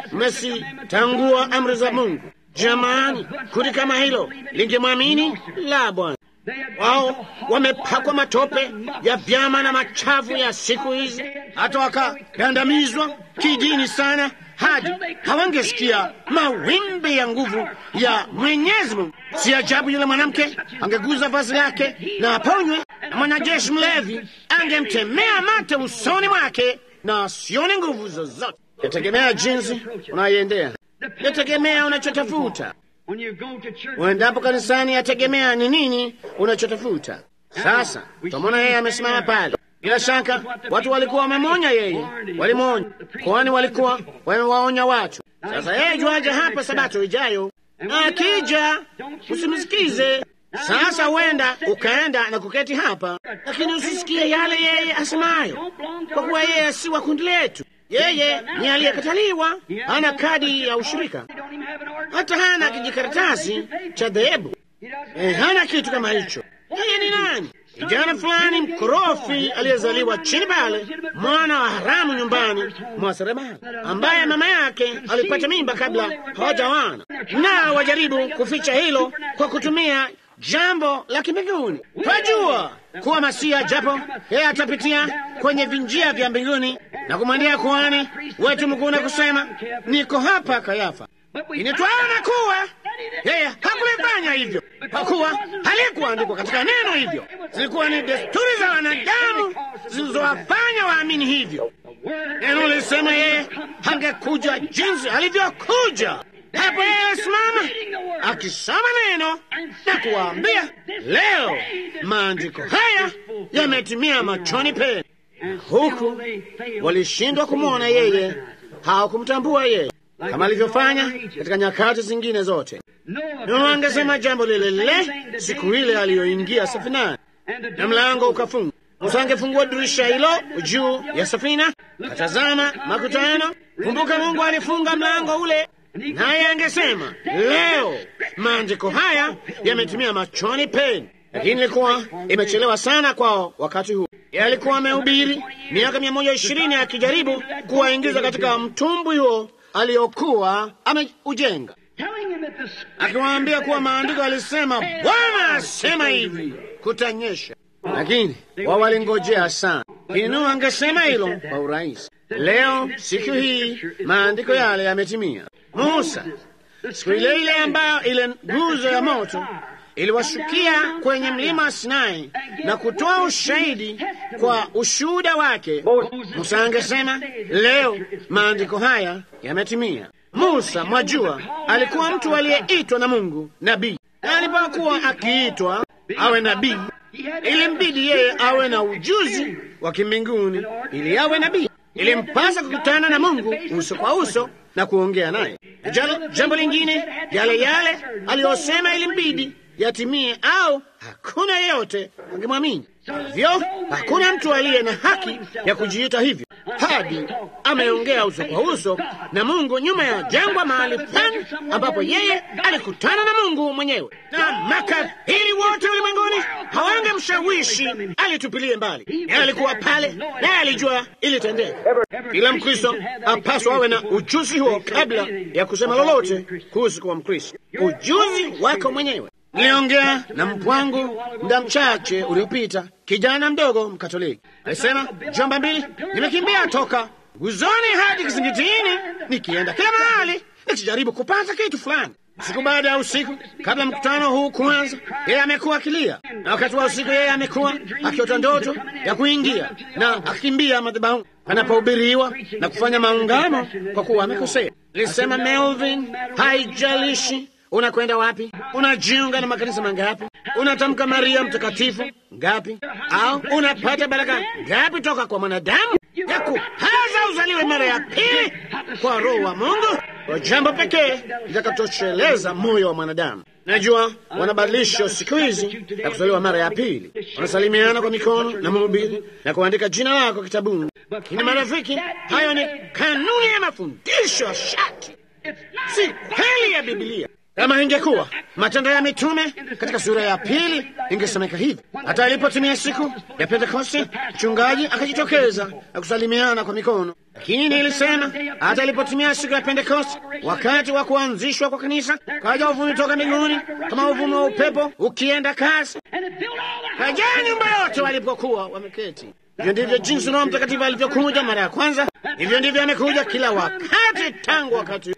mmesitangua amri za Mungu. Jamani, kundi kama hilo lingemwamini? La, Bwana. Wao wamepakwa matope ya vyama na machafu ya siku hizi, hata wakagandamizwa kidini sana hadi hawangesikia mawimbi ya nguvu ya Mwenyezi Mungu. Si ajabu yule mwanamke angeguza vazi lake na aponywe, na mwanajeshi mlevi angemtemea mate usoni mwake na asione nguvu zozote. Yategemea jinsi unaiendea, yategemea unachotafuta. Uendapo kanisani, yategemea ni nini unachotafuta. Sasa twamwona yeye amesimama pale, Bila shaka watu walikuwa wamemwonya yeye, walimwonya, kwani walikuwa wamewaonya watu. Sasa yeye juaje hapa Sabato ijayo? Akija usimsikize. Sasa huenda ukaenda na kuketi hapa, lakini usisikie yale yeye asemayo, kwa kuwa yeye si wa kundi letu. Yeye ni aliyekataliwa, hana kadi ya ushirika, hata hana kijikaratasi cha dhehebu, eh, hana kitu kama hicho. Yeye ni nani? Kijana fulani mkorofi aliyezaliwa chini pale, mwana wa haramu nyumbani mwa seremala, ambaye mama yake alipata mimba kabla hawajawana, na wajaribu kuficha hilo kwa kutumia jambo la kimbinguni. Twajua kuwa Masia, japo yeye atapitia kwenye vinjia vya mbinguni na kumwendea kuhani wetu mkuu na kusema, niko hapa Kayafa, initwaona kuwa yeye hakulifanya hivyo, kwa kuwa halikuandikwa katika neno hivyo. Zilikuwa ni desturi za wanadamu zilizowafanya waamini hivyo. Neno lisema yeye hangekuja jinsi alivyokuja. Hapo yeye alisimama akisoma neno na kuwaambia, leo maandiko haya yametimia machoni penu. Huku walishindwa kumwona yeye, hawakumtambua yeye kama alivyofanya katika nyakati zingine zote. Nuhu angesema jambo lile lile siku ile aliyoingia safinani na mlango ukafunga. Musa angefungua dirisha hilo juu ya safina, katazama makutano. Kumbuka, Mungu alifunga mlango ule, naye angesema leo maandiko haya yametimia machoni penu. Lakini ilikuwa imechelewa sana kwao wakati huu. Yeye alikuwa amehubiri miaka mia moja ishirini akijaribu kuwaingiza katika mtumbwi huo aliyokuwa ameujenga, akiwaambia kuwa maandiko alisema, Bwana asema hivi, kutanyesha. Lakini wao walingojea sana. Lakini Nuhu angesema hilo kwa urahisi. Leo siku hii maandiko yale yametimia. Musa siku ile ile ambayo ile nguzo ya moto iliwashukia kwenye mlima wa Sinai na kutoa ushahidi kwa ushuhuda wake. Musa angesema leo maandiko haya yametimia. Musa, mwajua, alikuwa mtu aliyeitwa na Mungu nabii, na alipokuwa akiitwa awe nabii, ilimbidi yeye awe na ujuzi wa kimbinguni ili awe nabii. Ilimpasa kukutana na Mungu uso kwa uso na kuongea naye. Jambo lingine, yale yale aliyosema ilimbidi yatimie au hakuna yeyote angemwamini. Hivyo hakuna mtu aliye na haki ya kujiita hivyo hadi ameongea uso kwa uso na Mungu nyuma ya jangwa, mahali fulani ambapo yeye alikutana na Mungu mwenyewe, na makafiri wote ulimwenguni hawangemshawishi alitupilie mbali. Yeye alikuwa pale, naye alijua ilitendeka. Kila Mkristo apaswa awe na ujuzi huo kabla ya kusema lolote kuhusu kuwa Mkristo, ujuzi wako mwenyewe. Niliongea na mpwangu muda mchache uliopita, kijana mdogo Mkatoliki alisema, jomba mbili, nimekimbia toka guzoni hadi kizingitini, nikienda kila mahali nikijaribu kupata kitu fulani. Siku baada ya usiku, kabla mkutano huu kuanza, yeye amekuwa akilia, na wakati wa usiku yeye amekuwa akiota ndoto ya kuingia na akikimbia madhabahu panapohubiriwa na kufanya maungamo kwa kuwa amekosea. Lisema Melvin, haijalishi unakwenda wapi, unajiunga na makanisa mangapi, unatamka Maria mtakatifu ngapi, au unapata baraka ngapi toka kwa mwanadamu ya kupaza uzaliwe mara ya pili kwa Roho wa Mungu, kwa jambo pekee litakatosheleza moyo wa mwanadamu. Najua wanabadilisha siku hizi ya kuzaliwa mara ya pili, wanasalimiana kwa mikono na mhubiri na kuandika jina lako kitabuni. Lakini marafiki, hayo ni kanuni ya mafundisho ya shati, si kweli ya Bibilia. Kama ingekuwa Matendo ya Mitume katika sura ya pili ingesemeka hivi: hata ilipotimia siku ya Pentekoste, mchungaji akajitokeza na kusalimiana kwa mikono. Lakini nilisema hata ilipotimia siku ya Pentekoste, wakati wa kuanzishwa kwa kanisa, kaja uvumi toka mbinguni kama uvumi wa upepo ukienda kasi, kajaa nyumba yote walipokuwa wameketi. Hivyo ndivyo jinsi Roho Mtakatifu alivyokuja mara ya kwanza, hivyo ndivyo amekuja kila wakati tangu wakati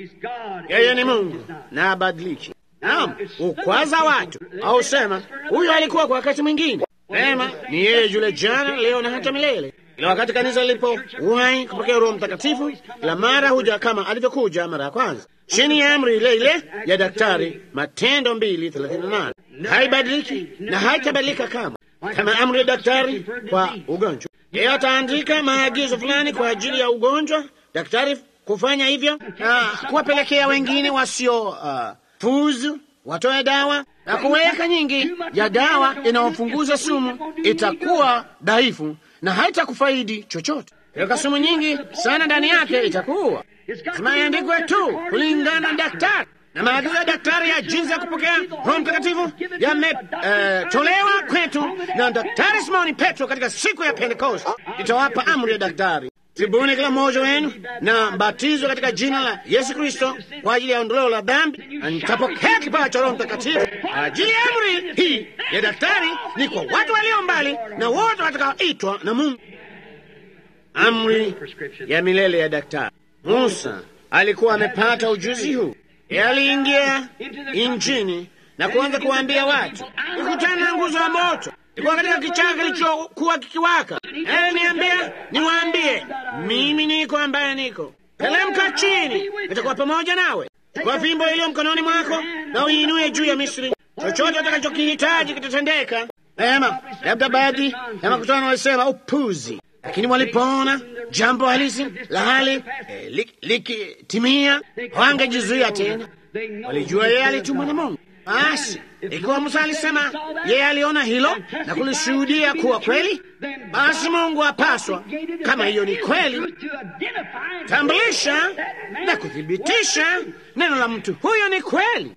yeye ni Mungu na abadiliki. Naam, ukwaza watu au sema huyo alikuwa kwa wakati mwingine. Sema ni yeye yule jana, leo na hata milele. Ila wakati kanisa lilipowahi kupokea Roho Mtakatifu, la mara huja kama alivyokuja mara ya kwanza, chini ya amri ile ile ya daktari, Matendo mbili thelathini na nane. Haibadiliki na haitabadilika kama kama amri ya daktari kwa ugonjwa. Yeye ataandika maagizo fulani kwa ajili ya ugonjwa, daktari kufanya hivyo na kuwapelekea wengine wasio uh, fuzu watoe dawa na kuweka nyingi ya dawa inayopunguza sumu, itakuwa dhaifu na haitakufaidi chochote. Weka sumu nyingi sana ndani yake, itakuwa lazima iandikwe tu kulingana na daktari na maagizo ya daktari ya jinsi ya kupokea Roho Mtakatifu yametolewa uh, kwetu na Daktari Simoni Petro katika siku ya Pentekoste. Itawapa amri ya daktari, tubuni kila mmoja wenu na mbatizwe katika jina la Yesu Kristo kwa ajili ya ondoleo la dhambi, na nitapokea kipawa cha Roho Mtakatifu. Ajili ya amri hii ya daktari ni kwa watu walio mbali na wote watakaoitwa na Mungu. Amri ya milele ya daktari. Musa alikuwa amepata ujuzi huu. Aliingia injini na kuanza kuwaambia watu, ikutana na nguzo ya moto ilikuwa katika kichaka kilichokuwa kikiwaka. Aliniambia niwaambie, mimi niko ambaye niko. Telemka chini, nitakuwa pamoja nawe. Kwa fimbo iliyo mkononi mwako na uiinue juu ya Misri, chochote utakachokihitaji kitatendeka. Ema, labda baadhi ya makutano walisema upuzi, lakini walipoona jambo halisi la hali eh, likitimia wangejizuia tena. Walijua yeye alitumwa na Mungu. Basi ikiwa Musa alisema yeye aliona hilo na kulishuhudia kuwa kweli, basi Mungu apaswa, kama hiyo ni kweli, tambulisha na kuthibitisha neno la mtu huyo ni kweli.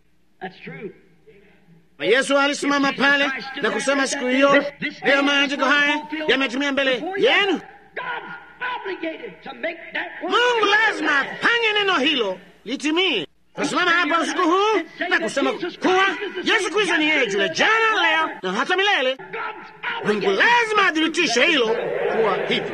Yesu alisimama pale na kusema siku hiyo, ndiyo maandiko haya yametimia mbele yenu. Mungu lazima afanye neno hilo litimie. Tusimama hapa usiku huu na kusema kuwa Yesu Kristo ni yeye yule jana, leo na hata milele. Mungu lazima athibitishe hilo kuwa hivyo,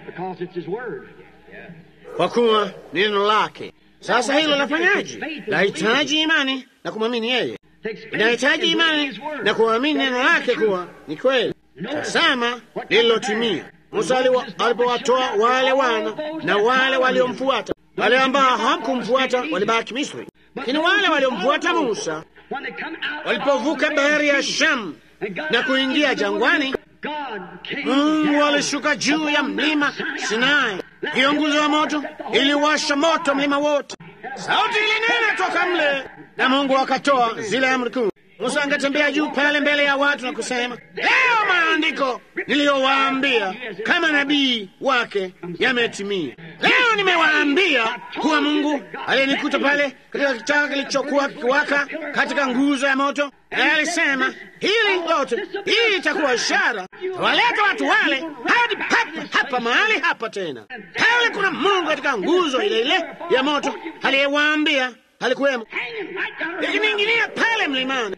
kwa kuwa ni neno lake. Sasa hilo lafanyaje? Lahitaji imani na kumwamini yeye, inahitaji imani na kuamini neno lake kuwa ni kweli. Tazama lililotimia. Musa alipowatoa wale wana na wale waliomfuata wale ambao hawakumfuata walibaki Misri, lakini wale waliomfuata Musa walipovuka bahari ya Shamu na kuingia jangwani, Mungu alishuka juu ya mlima Sinai. Hiyo nguzo ya moto iliwasha moto mlima wote, sauti ilinena toka mle, na Mungu akatoa zile amri kumi. Musa angetembea juu pale mbele ya watu na kusema, leo maandiko niliyowaambia kama nabii wake yametimia. Leo nimewaambia kuwa Mungu aliyenikuta pale katika kichaka kilichokuwa kikiwaka katika nguzo ya moto, naye alisema hili lote, hii itakuwa ishara, tawaleta watu wale hadi papa hapa mahali hapa tena. Pale kuna Mungu katika nguzo ile ile ya moto aliyewaambia alikuwemo, ikining'inia pale mlimani.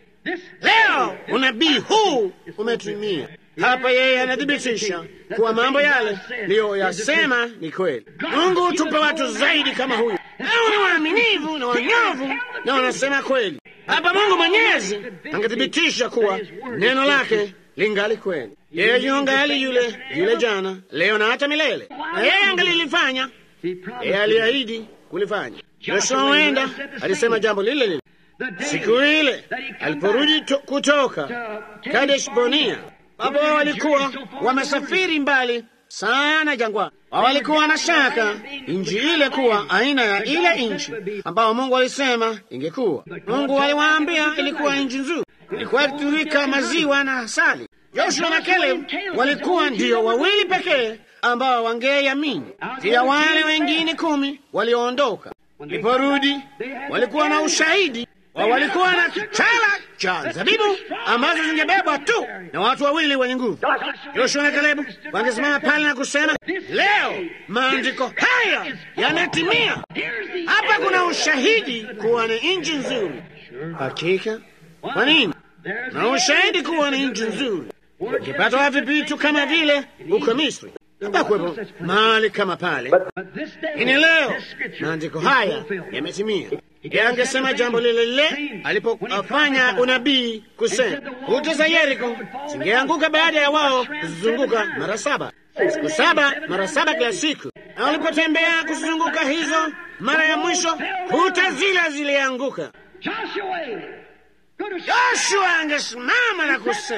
Leo unabii huu umetimia hapa. Yeye anathibitisha kuwa mambo yale liyoyasema ni kweli. Mungu tupe watu zaidi kama huyu, nao ni waaminivu na wanyovu na wanasema kweli. Hapa Mungu Mwenyezi angethibitisha kuwa neno lake lingali kweli. Yeye yungali yule yule jana, leo na hata milele, na yeye angalilifanya. Yeye aliahidi kulifanya. Yoshua wenda alisema jambo lile lile siku ile aliporudi kutoka Kadesh Barnea, baba wao walikuwa wamesafiri mbali sana jangwani. Wao walikuwa na shaka nchi ile kuwa aina ya ile nchi ambayo Mungu alisema ingekuwa. Mungu aliwaambia ilikuwa nchi nzuri, ilikuwa ikitirika maziwa na asali. Joshua na Caleb walikuwa ndiyo wawili pekee ambao wangeamini. Pia wale wengine kumi walioondoka Waliporudi walikuwa na ushahidi wa walikuwa na kichala cha zabibu ambazo zingebebwa tu na watu wawili wenye nguvu. Yoshua na Kalebu wangesimama pale na kusema, leo maandiko haya yametimia. Hapa kuna ushahidi kuwa ni nchi nzuri. Hakika. Kwa nini? Na ushahidi kuwa ni nchi nzuri. Ukipata wapi vitu kama vile huko Misri? Hapakuwepo mahali kama pale. Ini leo maandiko haya yametimia. Yeye angesema jambo lile lile alipofanya unabii kusema kuta za Yeriko zingeanguka baada ya wao kuzizunguka mara saba, siku saba mara saba kila siku, na walipotembea kuzizunguka hizo mara ya mwisho, kuta zile zilianguka. Joshua angesimama na kusema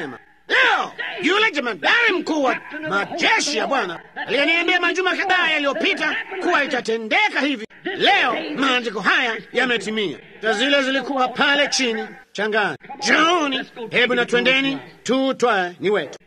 Leo yule jemadari mkuu wa majeshi ya Bwana aliyeniambia majuma kadhaa yaliyopita kuwa itatendeka hivi, leo maandiko haya yametimia. Ta zile zilikuwa pale chini changani. Jaoni, hebu na twendeni tu twae ni wetu.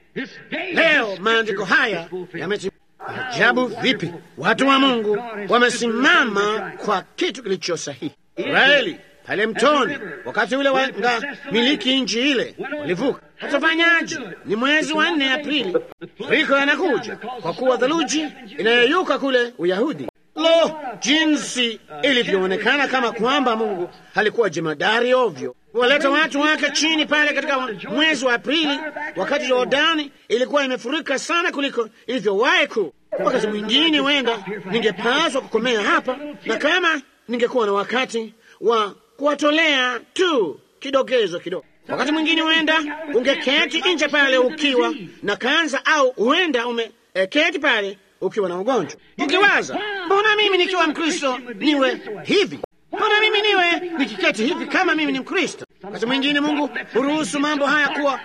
Leo maandiko haya yametimia. Ajabu vipi watu wa Mungu wamesimama kwa kitu kilicho sahihi. Israeli pale mtoni, wakati ule wanga miliki nchi ile walivuka. Watafanyaje? Ni mwezi wa nne Aprili, riko yanakuja kwa kuwa theluji inayoyuka kule Uyahudi. Lo, jinsi ilivyoonekana kama kwamba Mungu alikuwa jemadari ovyo kuwaleta watu wake chini pale katika mwezi wa Aprili, wakati Jordani ilikuwa imefurika sana kuliko ilivyowahi ku. Wakati mwingine wenda ningepaswa kukomea hapa, na kama ningekuwa na wakati wa kuwatolea tu kidokezo kidogo. Wakati mwingine huenda ungeketi nje pale ukiwa na kansa, au huenda umeketi pale ukiwa na ugonjwa, ukiwaza mbona mimi nikiwa Mkristo niwe hivi mbona mimi niwe nikiketi hivi kama mimi ni Mkristo? Wakati mwingine Mungu huruhusu mambo haya kuwa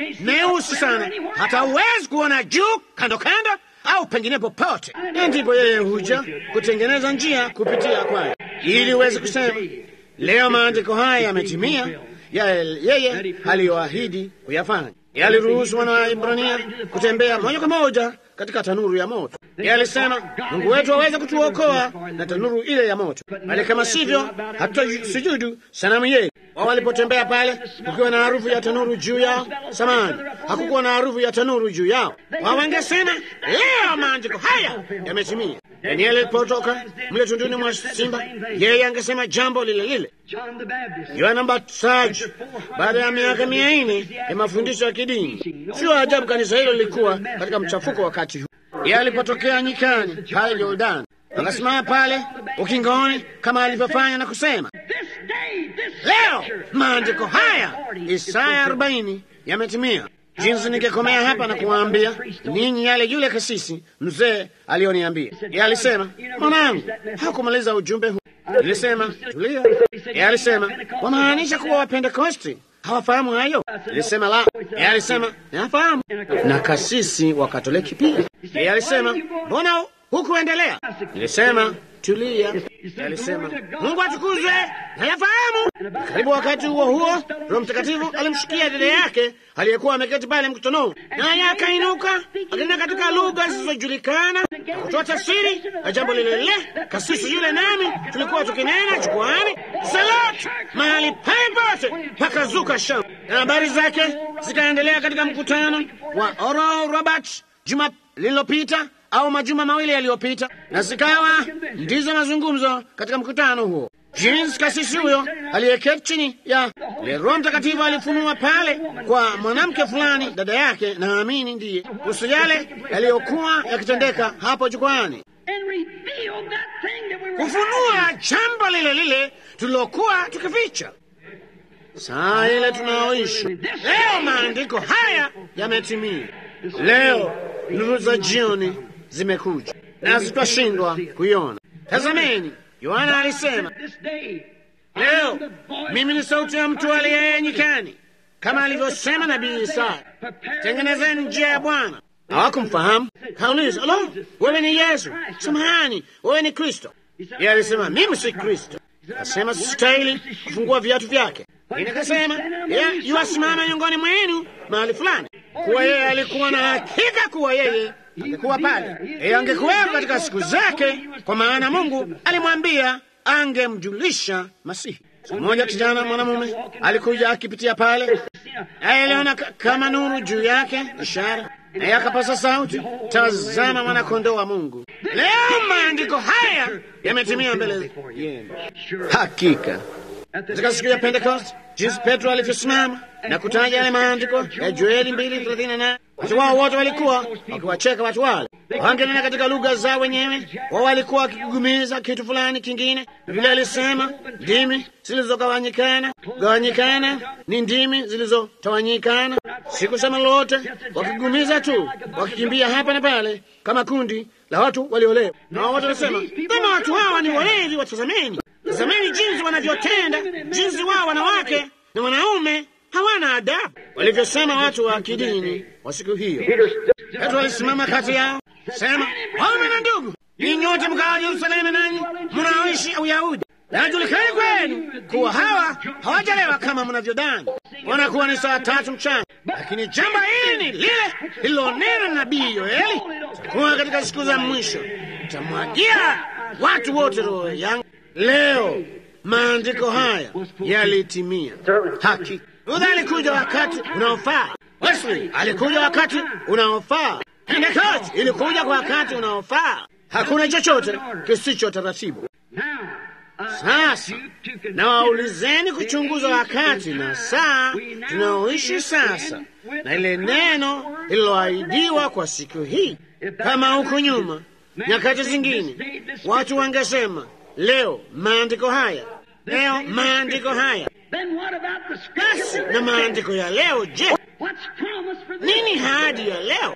meusi sana, hata huwezi kuona juu, kando kando, au pengine popote, na ndipo yeye huja kutengeneza njia kupitia kwayo, ili uweze kusema leo maandiko haya yametimia, ya yeye aliyoahidi kuyafanya. Yaliruhusu wana wa Ibrania kutembea moja kwa moja katika tanuru ya moto. Yeye alisema Mungu wetu aweze kutuokoa na tanuru ile ya moto, bali kama sivyo hatutasujudu sanamu yetu. Wao walipotembea pale, kukiwa na harufu ya tanuru juu yao, samani, hakukuwa na harufu ya tanuru juu yao. Wao wangesema leo maandiko haya yametimia. Danieli alipotoka mle tunduni mwa simba, yeye angesema jambo lile lile. Yohana Mbatizaji, baada ya miaka mia nne ya mafundisho ya kidini, sio ajabu kanisa hilo lilikuwa katika mchafuko wakati huu. Yeye alipotokea nyikani pale Yordani, akasimama pale ukingoni kama alivyofanya na kusema, leo maandiko haya Isaya arobaini yametimia. Jinsi ningekomea hapa na kuwaambia ninyi yale yule kasisi mzee aliyoniambia. Yeye alisema, mwanangu, hakumaliza ujumbe huu. Nilisema tulia. Yeye alisema, wamaanisha kuwa Wapentekosti hawafahamu hayo? Nilisema la. Yeye alisema nafahamu, na kasisi wa Katoliki pia. Yeye alisema mbona hukuendelea? Nilisema tulia. Alisema Mungu atukuzwe, nayafahamu. Karibu wakati huo huo, Roho Mtakatifu alimshikia dada yake aliyekuwa ameketi pale mkutanoni, naye akainuka akinena katika lugha zisizojulikana na kutoa tafsiri ya jambo lile lile. Kasisi yule nami tulikuwa tukinena jukwani salati mahali pale pote, pakazuka shamba, na habari zake zikaendelea katika mkutano wa Oral Roberts juma lililopita au majuma mawili yaliyopita, na zikawa ndizo mazungumzo katika mkutano huo, jinsi kasisi huyo aliyeketi chini ya ile Roho Mtakatifu alifunua pale kwa mwanamke fulani, dada yake, naamini ndiye, kuhusu yale yaliyokuwa yakitendeka hapo jukwani, kufunua jambo lile lile tulilokuwa tukificha saa ile tunaoishi leo. Maandiko haya yametimia leo. Nuru za jioni zimekuja nasi twashindwa kuiona. Tazameni, Yohana alisema leo, mimi ni sauti ya mtu aliyeye nyikani, kama alivyosema nabii Isaya, tengenezeni njia ya Bwana. Hawakumfahamu. Kauliza, lo, wewe ni Yesu? Samahani, wewe ni Kristo? Yeye alisema mimi si Kristo. Akasema sistahili kufungua viatu vyake. Akasema yeye yuasimama miongoni mwenu mahali fulani, kuwa yeye alikuwa na hakika kuwa yeye angekuwa pale, yeye angekuwepo katika siku zake, kwa maana Mungu alimwambia angemjulisha Masihi. Siku moja kijana mwanamume alikuja akipitia pale, naye aliona kama nuru juu yake, ishara, naye akapasa sauti, tazama mwanakondoo wa Mungu. Leo maandiko haya yametimia mbele yenu. Hakika katika siku ya Pentekoste, jinsi Petro alivyosimama na kutaja yale maandiko ya Joeli mbili thelathini na nane watu wao wote walikuwa wakiwacheka watu wale, wangenena katika lugha zao wenyewe. Wao walikuwa wakigumiza kitu fulani kingine. Vile alisema ndimi zilizogawanyikana, gawanyikana ni ndimi zilizotawanyikana, sikusema lolote, wakigumiza tu, wakikimbia hapa na pale kama kundi la watu waliolewa. Na wao wote walisema kama watu hawa ni walevi, watazameni Tazameni jinsi wanavyotenda, jinsi wao wanawake na wanaume hawana adabu. walivyosema watu wa kidini wa siku hiyo. Petro alisimama kati yao, sema, waume na ndugu, ni nyote mkao Yerusalemu, nanyi mnaoishi Uyahudi, najulikani kwenu kuwa hawa hawajalewa kama mnavyodhani, wanakuwa ni saa tatu mchana. Lakini jambo hili ni lile lililonena na nabii Yoeli, takuwa katika siku za mwisho, tamwagia watu wote roho yangu. Leo maandiko haya yalitimia hakika. Luther alikuja wakati unaofaa. Wesley alikuja wakati unaofaa. Pentecost ilikuja kwa wakati unaofaa. Hakuna chochote kisicho taratibu. Sasa na waulizeni kuchunguza wakati na saa tunaoishi sasa, na ile neno lililoahidiwa kwa siku hii. Kama huko nyuma, nyakati zingine, watu wangesema leo maandiko haya, leo maandiko haya. Basi na maandiko ya leo, je, nini hadi ya leo?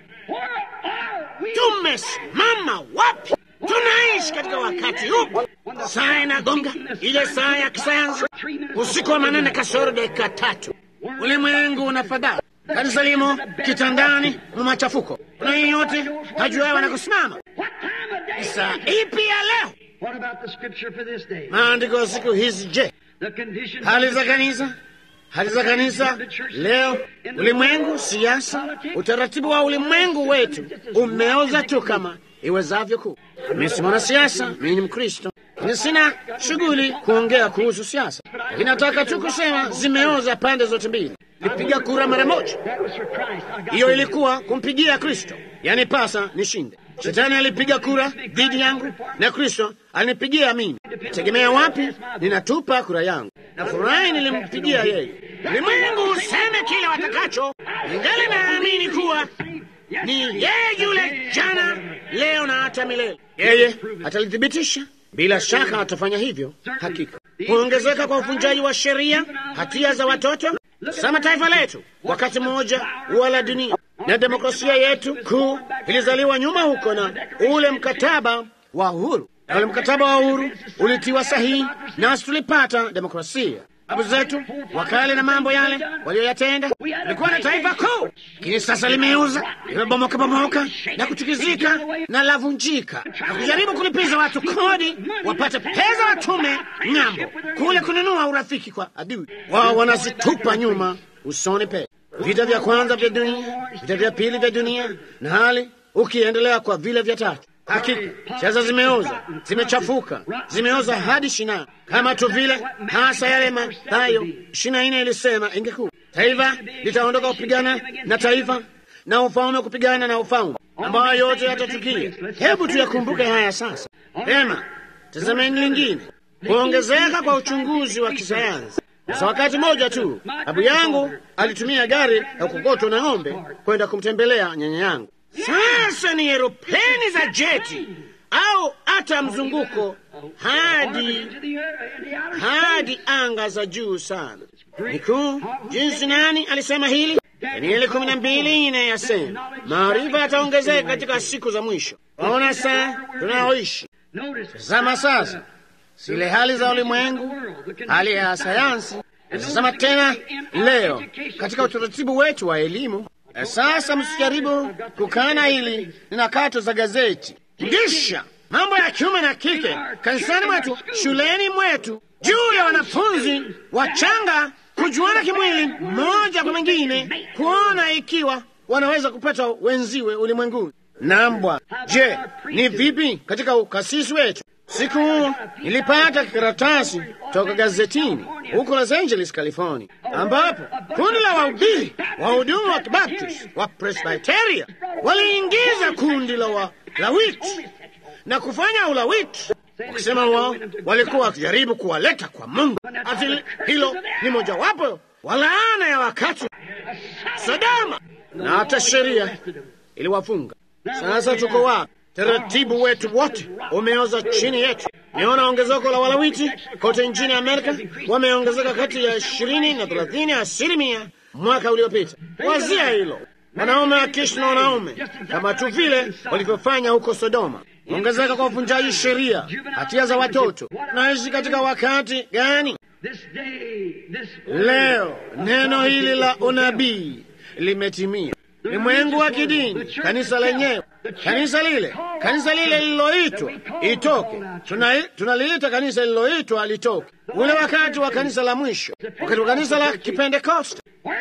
Tumesimama wapi? Tunaishi katika wakati upi? Saa inagonga ile saa ya kisayansi, usiku wa manane kasoro dakika tatu. Ulimwengu una fadhaa, kanisa limo kitandani mu machafuko. Kuna yeyote hajua wanakusimama? Saa ipi ya leo? Maandiko ya siku hizi, je, hali za kanisa hali za kanisa leo, ulimwengu, siasa, utaratibu wa ulimwengu wetu umeoza tu kama iwezavyo kuu. Mimi si mwanasiasa, mimi ni Mkristo, lakini sina shughuli kuongea kuhusu siasa, lakini nataka tu kusema zimeoza pande zote mbili. Nipiga kura mara moja, hiyo ilikuwa kumpigia Kristo, yani pasa nishinde. Shetani alipiga kura dhidi yangu na Kristo alinipigia mimi. Tegemea wapi ninatupa kura yangu? Na furahi nilimpigia yeye. Ulimwengu useme kile watakacho, ingali naamini kuwa ni yeye yule jana, leo na hata milele. Yeye atalithibitisha, bila shaka atafanya hivyo. Hakika kuongezeka kwa uvunjaji wa sheria, hatia za watoto sama taifa letu wakati mmoja wala dunia na demokrasia yetu kuu ilizaliwa nyuma huko na ule mkataba wa uhuru, na ule mkataba wa uhuru ulitiwa sahihi, nasi tulipata demokrasia. Babu zetu wakale na mambo yale walioyatenda, ilikuwa na taifa kuu, lakini sasa limeuza, limebomoka bomoka na kuchukizika na lavunjika, na kujaribu kulipiza watu kodi wapate pesa watume ng'ambo kule kununua urafiki kwa adui wao, wanazitupa nyuma usoni pe vita vya kwanza vya dunia, vita vya pili vya dunia, na hali ukiendelea kwa vile vya tatu. Hakika siasa zimeoza, zimechafuka, zimeoza hadi shina, kama tu vile hasa yale Mathayo shina ine ilisema ingekuwa taifa litaondoka kupigana na taifa na ufalme kupigana na ufalme, ambayo yote yatatukia. Hebu tuyakumbuke haya sasa. Pema, tazameni lingine, kuongezeka kwa uchunguzi wa kisayansi. Sasa wakati mmoja tu babu yangu alitumia gari ya kukokotwa na ng'ombe kwenda kumtembelea nyanya yangu. Sasa ni eropeni za jeti au hata mzunguko hadi hadi anga za juu sana. Ni kuu jinsi nani alisema hili? Danieli kumi na mbili ine yasema maarifa yataongezeka katika siku za mwisho. Waona saa tunaoishi tazama sasa zile hali za ulimwengu, hali ya sayansi. Tazama tena leo katika utaratibu wetu wa elimu. Sasa msijaribu kukana hili, nina kato za gazeti ndisha mambo ya kiume na kike kanisani mwetu, shuleni mwetu, juu ya wanafunzi wachanga kujuana kimwili mmoja kwa mwingine, kuona ikiwa wanaweza kupata wenziwe ulimwenguni. Nambwa, je, ni vipi katika ukasisi wetu? Siku huo nilipata kikaratasi toka gazetini huko Los Angeles, California, ambapo kundi la wahubiri wahudumu wa Kibaptist wa Presbyteria waliingiza kundi la walawiti na kufanya ulawiti, wakisema wao walikuwa wakijaribu kuwaleta kwa Mungu. Ati hilo ni mojawapo wa laana ya wakati Sodoma, na hata sheria iliwafunga. Sasa tuko wapi? Taratibu wetu wote umeoza chini yetu. Niona ongezeko la walawiti kote nchini Amerika, wameongezeka kati ya ishirini na thelathini asilimia mwaka uliopita. Wazia hilo, wanaume wakiishi na wanaume kama tu vile walivyofanya huko Sodoma. Ongezeka kwa uvunjaji sheria, hatia za watoto. Tunaishi katika wakati gani? Leo neno hili la unabii limetimia. Ulimwengu wa kidini, kanisa lenyewe, kanisa lile, kanisa lile lililoitwa itoke, tunaliita tuna kanisa lililoitwa litoke, ule wakati wa kanisa la mwisho, wakati wa kanisa la Kipentekoste.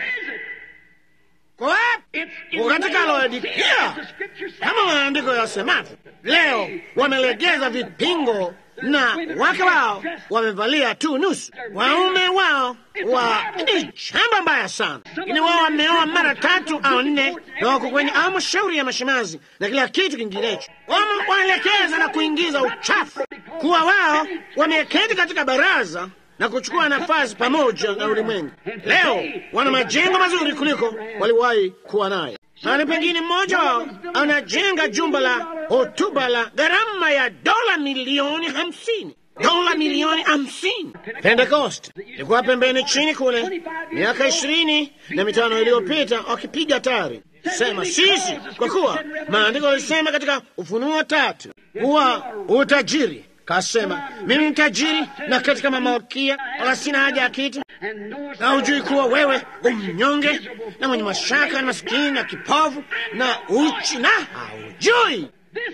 Kwa katika Laodikia, kama maandiko yasemavyo, leo wamelegeza vipingo na wake wao wamevalia tu nusu, waume wao wa ni shamba mbaya sana, lakini wao wameoa mara tatu au nne, na wako kwenye halmashauri ya mashemazi na kila kitu kinginecho. Waelekeza na kuingiza uchafu, kuwa wao wameketi katika baraza na kuchukua nafasi pamoja na ulimwengu. Leo wana majengo mazuri kuliko waliwahi kuwa naye. Mahali pengine mmoja wao anajenga jumba la hotuba la gharama ya dola milioni hamsini dola milioni hamsini. Pentekoste ilikuwa pembeni chini kule miaka ishirini na mitano iliyopita, wakipiga tari sema sisi, kwa kuwa maandiko yalisema katika Ufunuo tatu kuwa utajiri Kasema mimi ni tajiri na katika mamalkia, wala sina haja ya kitu, na hujui kuwa wewe umnyonge na mwenye mashaka na masikini na kipofu na uchi, na haujui.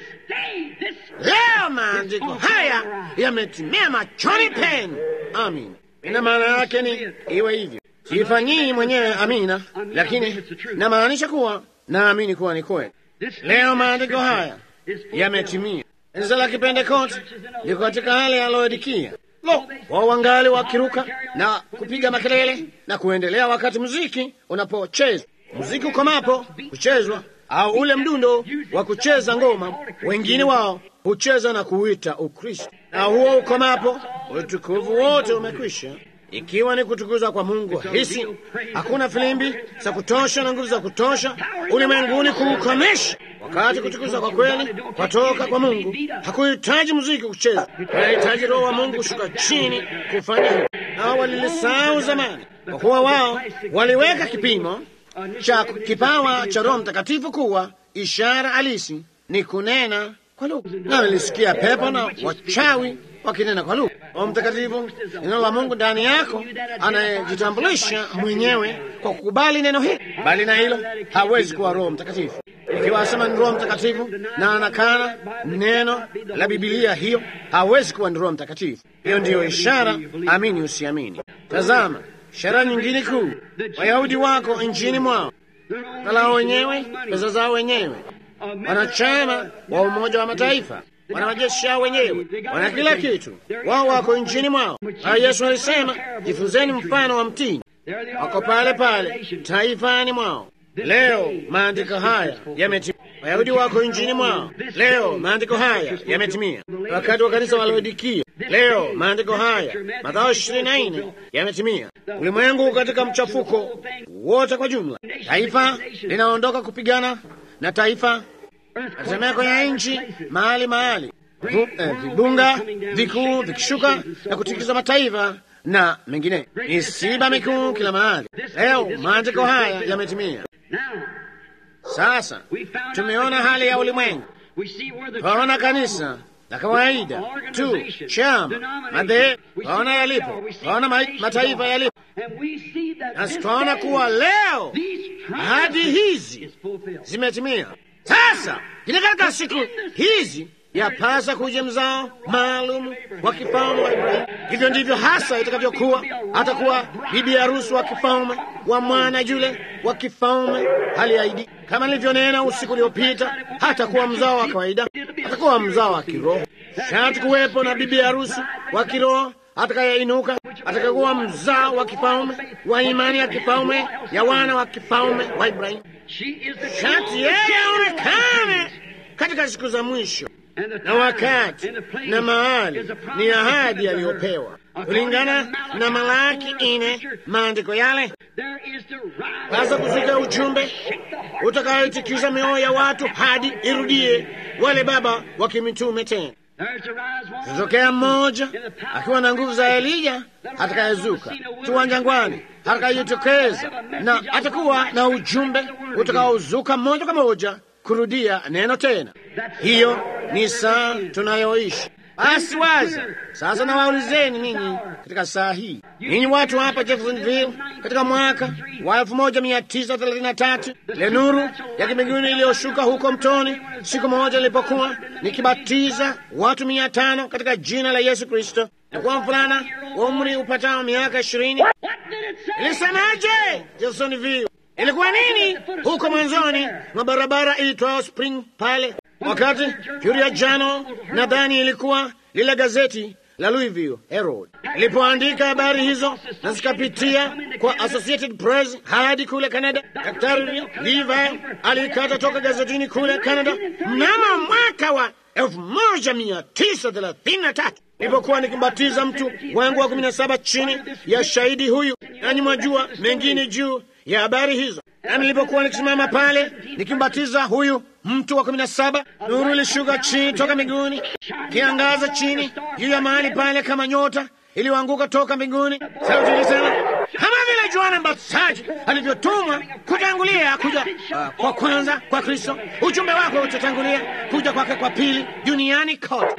Leo maandiko haya yametimia machoni penu. Amin. Ina maana yake ni iwe hivyo. Siifanyii mwenyewe amina, lakini namaanisha kuwa naamini kuwa ni kweli. Leo maandiko haya yametimia. Kanisa la Kipentekoste liko katika hali ya Laodikia. Lo, wao wangali wakiruka na kupiga makelele na kuendelea wakati muziki unapochezwa. Muziki ukomapo kuchezwa, au ule mdundo wa kucheza ngoma, wengine wao hucheza na kuuita Ukristo, na huo ukomapo, utukufu wote umekwisha, ikiwa ni kutukuza kwa Mungu hisi. Hakuna filimbi za kutosha na nguvu za kutosha ulimwenguni kuukomesha wakati kutukuza kwa kweli kwatoka kwa Mungu. Hakuhitaji muziki kucheza, anahitaji Roho wa Mungu kushuka chini kufanya hivyo. Nao walilisahau zamani, kwa kuwa wao waliweka kipimo cha kipawa cha Roho Mtakatifu kuwa ishara halisi ni kunena kwa lugha, na walisikia pepo na wachawi wakinena kwa lugha. Roho Mtakatifu, neno la Mungu ndani yako, anayejitambulisha mwenyewe kwa kukubali neno hili. Bali na hilo hawezi kuwa Roho Mtakatifu. Ikiwa asema ni Roho Mtakatifu na anakana neno la Bibilia, hiyo hawezi kuwa ni Roho Mtakatifu. Hiyo ndiyo ishara, amini usiamini. Tazama ishara nyingine kuu, Wayahudi wako nchini mwao, kalao wenyewe, pesa zao wenyewe, wanachama wa Umoja wa Mataifa, wana majeshi yao wenyewe, wana kila kitu, wao wako nchini mwao. Haya, Yesu alisema, jifunzeni mfano wa mtini. Wako pale pale taifani mwao. Leo maandiko haya yametimia. Wayahudi wako nchini mwao. Leo maandiko haya yametimia. Wakati wa kanisa wa Laodikia, leo maandiko haya Mathayo ishirini na nne yametimia. Ulimwengu katika mchafuko wote kwa jumla, taifa linaondoka kupigana na taifa, natemea kwenye nchi mahali mahali, vibunga vikuu vikishuka na kutikisa mataifa na mengine, misiba mikuu kila mahali. Leo maandiko haya yametimia. Sasa tumeona hali ya ulimwengu, twaona kanisa la kawaida tu, chama, madhehebu, twaona yalipo, twaona mataifa yalipo, na twaona kuwa leo ahadi hizi zimetimia. Sasa kile katika siku hizi yapasa kuja mzao maalum wa kifalme wa Ibrahimu. Hivyo ndivyo hasa itakavyokuwa. Atakuwa bibi harusi wa kifalme wa mwana yule wa kifalme aliahidi, kama nilivyonena usiku uliopita. Hatakuwa mzao wa kawaida, atakuwa mzao wa kiroho. Shati kuwepo na bibi harusi wa kiroho atakayeinuka, atakakuwa mzao wa kifalme wa imani ya kifalme ya wana wa kifalme wa Ibrahimu. Shati yeye aonekane katika siku za mwisho na wakati na mahali ni ahadi aliyopewa kulingana na Malaki ine, maandiko yale. Sasa kufika ujumbe utakayotikisa mioyo ya watu hadi irudie wale baba wa kimitume tena. Tutokea mmoja akiwa na nguvu za Elija atakayezuka tuwa jangwani, atakayejitokeza na atakuwa na ujumbe utakaozuka moja kwa moja kurudia neno tena. Hiyo ni saa tunayoishi. Basi waza sasa, nawaulizeni ninyi katika saa hii, ninyi watu hapa Jeffersonville, katika mwaka wa elfu moja mia tisa thelathini na tatu ile nuru ya kimbinguni iliyoshuka huko mtoni, siku moja ilipokuwa nikibatiza watu mia tano katika jina la Yesu Kristo, nakuwa mvulana wa umri upatao miaka ishirini. Ilisemaje Jeffersonville? Ilikuwa nini huko mwanzoni mwa barabara iitwayo Spring pale wakati Curia Jano, nadhani ilikuwa lile gazeti la Louisville Herald ilipoandika habari hizo na zikapitia kwa Associated Press hadi kule Canada. Daktari Levi alikata toka gazetini kule Canada mnamo mwaka wa elfu moja mia tisa thelathini na tatu nilipokuwa nikimbatiza mtu wangu wa kumi na saba chini ya shahidi huyu, nanyi mwajua mengine juu ya habari hizo. Na nilipokuwa nikisimama pale nikimbatiza huyu mtu wa kumi na saba, nuru ilishuka chini toka mbinguni, kiangaza chini juu ya mahali pale kama nyota iliyoanguka toka mbinguni. Sauti ilisema kama vile Yohana Mbatizaji alivyotumwa kutangulia kuja uh, kwa kwanza kwa Kristo, ujumbe wako utatangulia kuja kwake kwa pili duniani kote.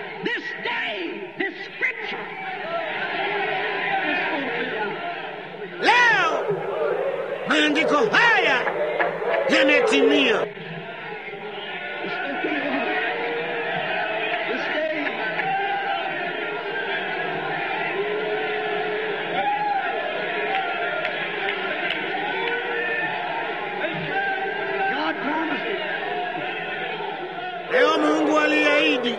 Leo maandiko haya yametimia. Leo Mungu aliahidi.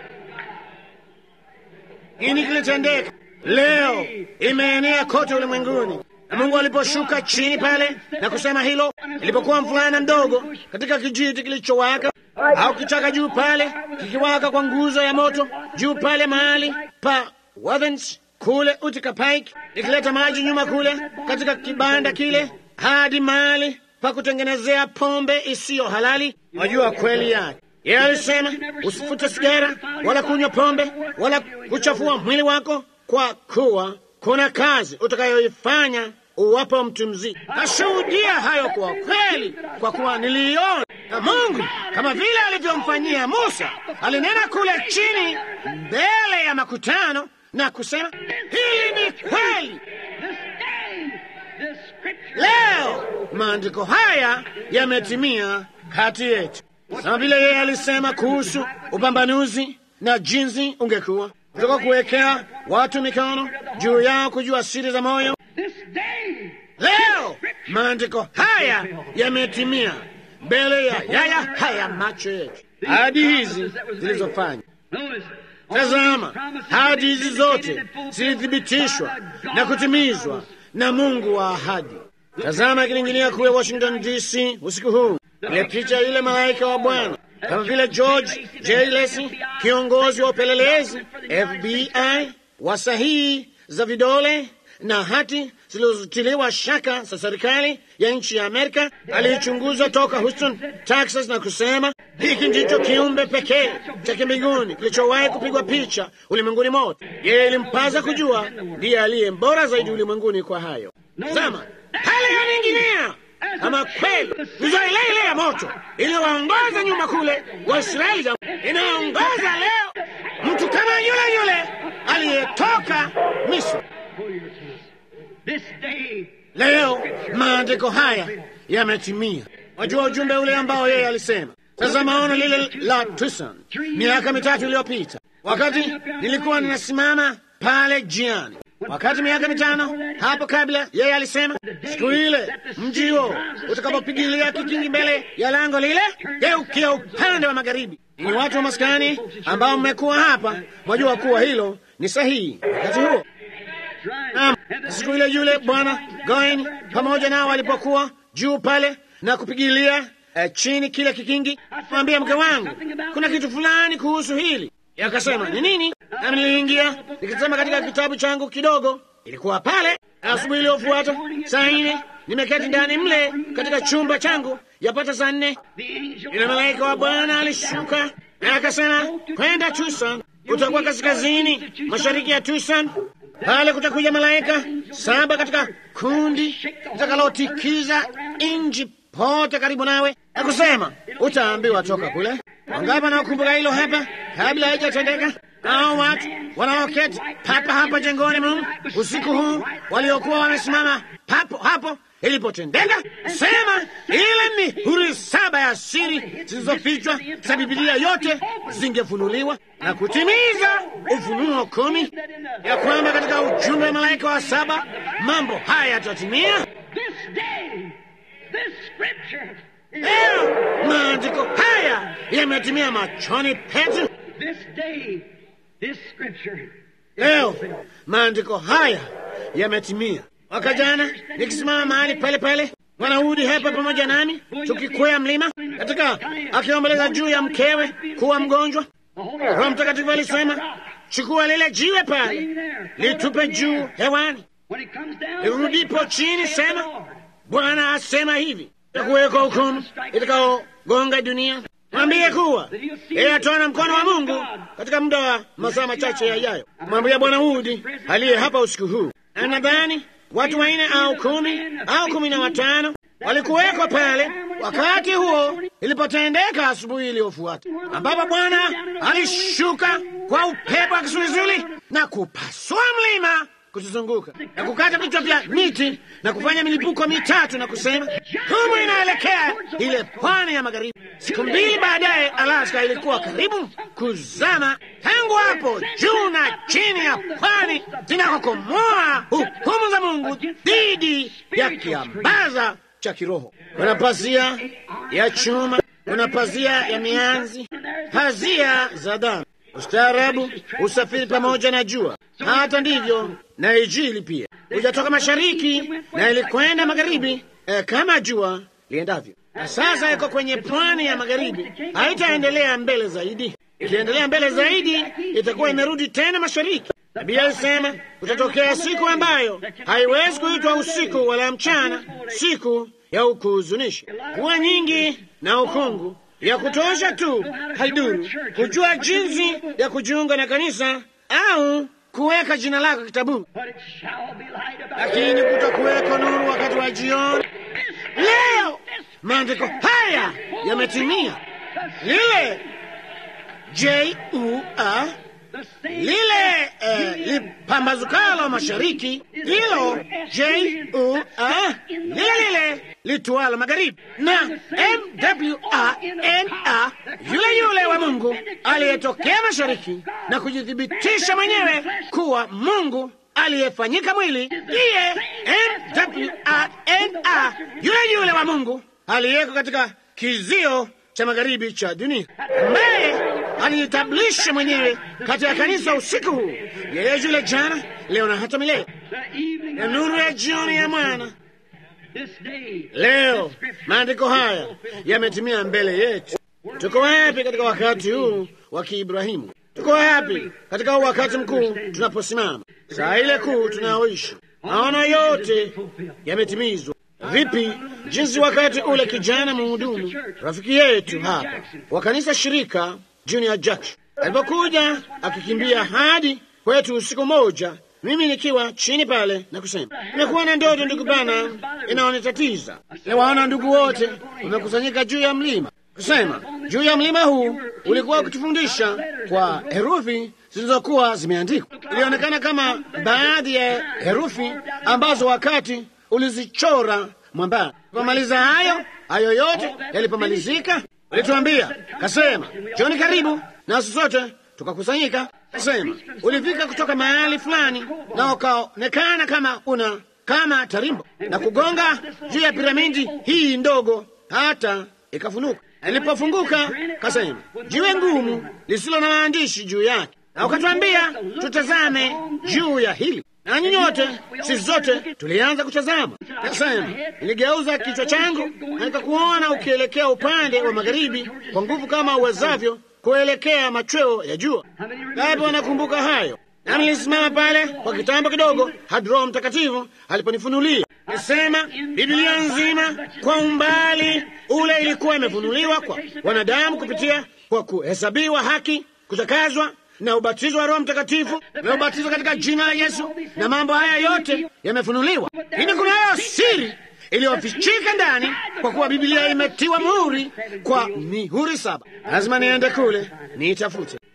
Nini kilitendeka? Leo imeenea kote ulimwenguni. Na Mungu aliposhuka chini pale na kusema hilo, ilipokuwa mvulana mdogo katika kijiti kilichowaka au kichaka juu pale kikiwaka kwa nguzo ya moto juu pale mahali pa Wathens kule Utica Pike, ikileta maji nyuma kule katika kibanda kile hadi mahali pa kutengenezea pombe isiyo halali. Wajua kweli yake yeye alisema usifute sigara wala kunywa pombe wala kuchafua mwili wako, kwa kuwa kuna kazi utakayoifanya uwapo mtu mzima. Nashuhudia hayo kwa kweli, kwa kuwa niliiona. Na Mungu kama vile alivyomfanyia Musa, alinena kule chini mbele ya makutano na kusema, hili ni kweli. Leo maandiko haya yametimia kati yetu, kama vile yeye alisema kuhusu upambanuzi na jinsi ungekuwa kutoka kuwekea watu mikono juu yao kujua siri za moyo. Leo maandiko haya yametimia mbele ya yaya haya macho yetu. Ahadi hizi zilizofanya, tazama, ahadi hizi zote zilithibitishwa na kutimizwa na Mungu wa ahadi. Tazama akilingilia kule Washington DC usiku huu, ile picha yule malaika wa Bwana kama vile George J. Lacy, kiongozi wa upelelezi FBI wa sahihi za vidole na hati zilizotiliwa shaka za serikali ya nchi ya Amerika, aliichunguza toka Houston, Texas, na kusema hiki ndicho kiumbe pekee cha kimbinguni kilichowahi kupigwa picha ulimwenguni mote. Yeye ilimpaza kujua ndiye aliye mbora zaidi ulimwenguni kwa hayo. Zama hali yaninginia kama kweli nguzo ile ile ya moto iliyowaongoza nyuma kule Waisraeli inaongoza leo mtu kama yule yule aliyetoka Misri. Leo maandiko haya yametimia. Wajua ujumbe ule ambao yeye alisema. Sasa maono lile la Tucson miaka mitatu iliyopita, wakati nilikuwa ninasimama pale jiani wakati miaka mitano hapo kabla, yeye alisema siku ile mji huo utakapopigilia kikingi mbele ya lango lile, geukia upande wa magharibi. Ni watu wa maskani ambao mmekuwa hapa, mwajua kuwa hilo ni sahihi. Wakati huo naam, siku ile yule bwana Goin pamoja nao walipokuwa juu pale na kupigilia eh, chini kile kikingi, mwambia mke wangu, kuna kitu fulani kuhusu hili Yakasema ni nini? Nami niliingia nikisema katika kitabu changu kidogo, ilikuwa pale. Asubuhi iliyofuata saa nne, nimeketi ndani mle katika chumba changu, yapata saa nne, yule malaika wa Bwana alishuka na akasema, kwenda Tucson, utakuwa kaskazini mashariki ya Tucson. Pale kutakuja malaika saba katika kundi litakalotikiza nchi pote karibu nawe, na kusema utaambiwa toka kule. Wangapi wanaokumbuka hilo hapa kabla haijatendeka? hao watu wanaoketi papa hapa jengoni mumu usiku huu waliokuwa wamesimama papo hapo ilipotendeka, sema ile mihuri saba ya siri zilizofichwa za Bibilia yote zingefunuliwa na kutimiza Ufunuo kumi, ya kwamba katika ujumbe wa malaika wa saba mambo haya yatatimia. Leo maandiko haya yametimia machoni petu. Leo maandiko haya yametimia. Mwaka jana nikisimama mahali pale pale, Mwanahudi hapa pamoja nami tukikwea mlima katika akiomboleza juu ya mkewe kuwa mgonjwa, Roho Mtakatifu alisema, chukua lile jiwe pale litupe juu hewani, lirudipo chini, sema Bwana asema hivi, takuwekwa hukumu itakaogonga dunia. Mwambie kuwa yeye ataona mkono wa Mungu katika muda wa masaa machache yajayo. Mwambie Bwana Hudi aliye hapa usiku huu, nadhani watu wanne au kumi au kumi na watano walikuwekwa pale wakati huo ilipotendeka asubuhi iliyofuata, ambapo Bwana alishuka kwa upepo wa kisulisuli na kupasua mlima kutuzunguka na kukata vichwa vya miti na kufanya milipuko mitatu na kusema humu inaelekea ile pwani ya magharibi. Siku mbili baadaye, Alaska ilikuwa karibu kuzama. Tangu hapo juu na chini ya pwani zinakokomoa hukumu za Mungu dhidi ya kiambaza cha kiroho. Kuna pazia ya chuma, kuna pazia ya mianzi, pazia za damu ustaarabu usafiri pamoja na jua. Hata ndivyo na Injili pia hujatoka mashariki na ilikwenda magharibi, eh, kama jua liendavyo. Na sasa iko kwenye pwani ya magharibi, haitaendelea mbele zaidi. Ikiendelea mbele zaidi, itakuwa imerudi tena mashariki. Nabii alisema kutatokea siku ambayo haiwezi kuitwa usiku wala mchana, siku ya ukuhuzunisha, kuwa nyingi na ukungu ya kutosha tu haiduru kujua jinsi ya kujiunga na kanisa au kuweka jina lako kitabuni, lakini kutakuweko nuru wakati wa jioni. Leo maandiko haya yametimia. Lile J-U-A lile eh, lipambazukalo mashariki, hilo J-U-A lile lile litualo magharibi, na M-W-A-N-A yule yule wa Mungu aliyetokea mashariki na kujithibitisha mwenyewe kuwa Mungu aliyefanyika mwili, ndiye M-W-A-N-A yule yule wa Mungu aliyeko katika kizio cha magharibi cha dunia, ambaye alijitambulisha mwenyewe katika kanisa usiku huu, yeye yule jana, leo na hata milele, na nuru ya jioni ya mwana. Leo maandiko haya yametimia mbele yetu. Tuko wapi katika wakati huu wa Kiibrahimu? Tuko wapi katika huu wakati mkuu tunaposimama, saa ile kuu tunayoishi? Maono yote yametimizwa. Vipi jinsi wakati ule kijana mhudumu rafiki yetu hapa wa kanisa shirika Junior Jackson alipokuja akikimbia hadi kwetu usiku moja, mimi nikiwa chini pale na kusema, nimekuwa na ndoto ndugu bana, inaonitatiza. Niwaona ndugu wote wamekusanyika juu ya mlima, kusema juu ya mlima huu ulikuwa ukitufundisha kwa herufi zilizokuwa zimeandikwa. Ilionekana kama baadhi ya herufi ambazo wakati ulizichora mwambani. Pomaliza hayo hayo yote yalipomalizika, ulituambia kasema, Joni, karibu nasi sote tukakusanyika. Kasema ulifika kutoka mahali fulani na ukaonekana kama una kama tarimbo na kugonga juu ya piramidi hii ndogo hata ikafunuka. Ilipofunguka kasema jiwe ngumu lisilo na maandishi juu yake, na ukatuambia tutazame juu ya hili nanyi nyote sisi zote tulianza kutazama. Kasema niligeuza kichwa changu na nikakuona ukielekea upande wa magharibi kwa nguvu kama uwezavyo kuelekea machweo ya jua. Ngapi wanakumbuka hayo? Nami nilisimama pale kwa kitambo kidogo hadi Roho Mtakatifu aliponifunulia. Nisema Biblia nzima kwa umbali ule ilikuwa imefunuliwa kwa wanadamu kupitia kwa kuhesabiwa haki, kutakazwa na ubatizo wa Roho Mtakatifu na ubatizo katika jina la Yesu, na mambo haya yote yamefunuliwa. Lakini kunayo siri iliyofichika ndani, kwa kuwa Biblia imetiwa muhuri kwa mihuri saba. Lazima niende kule niitafute.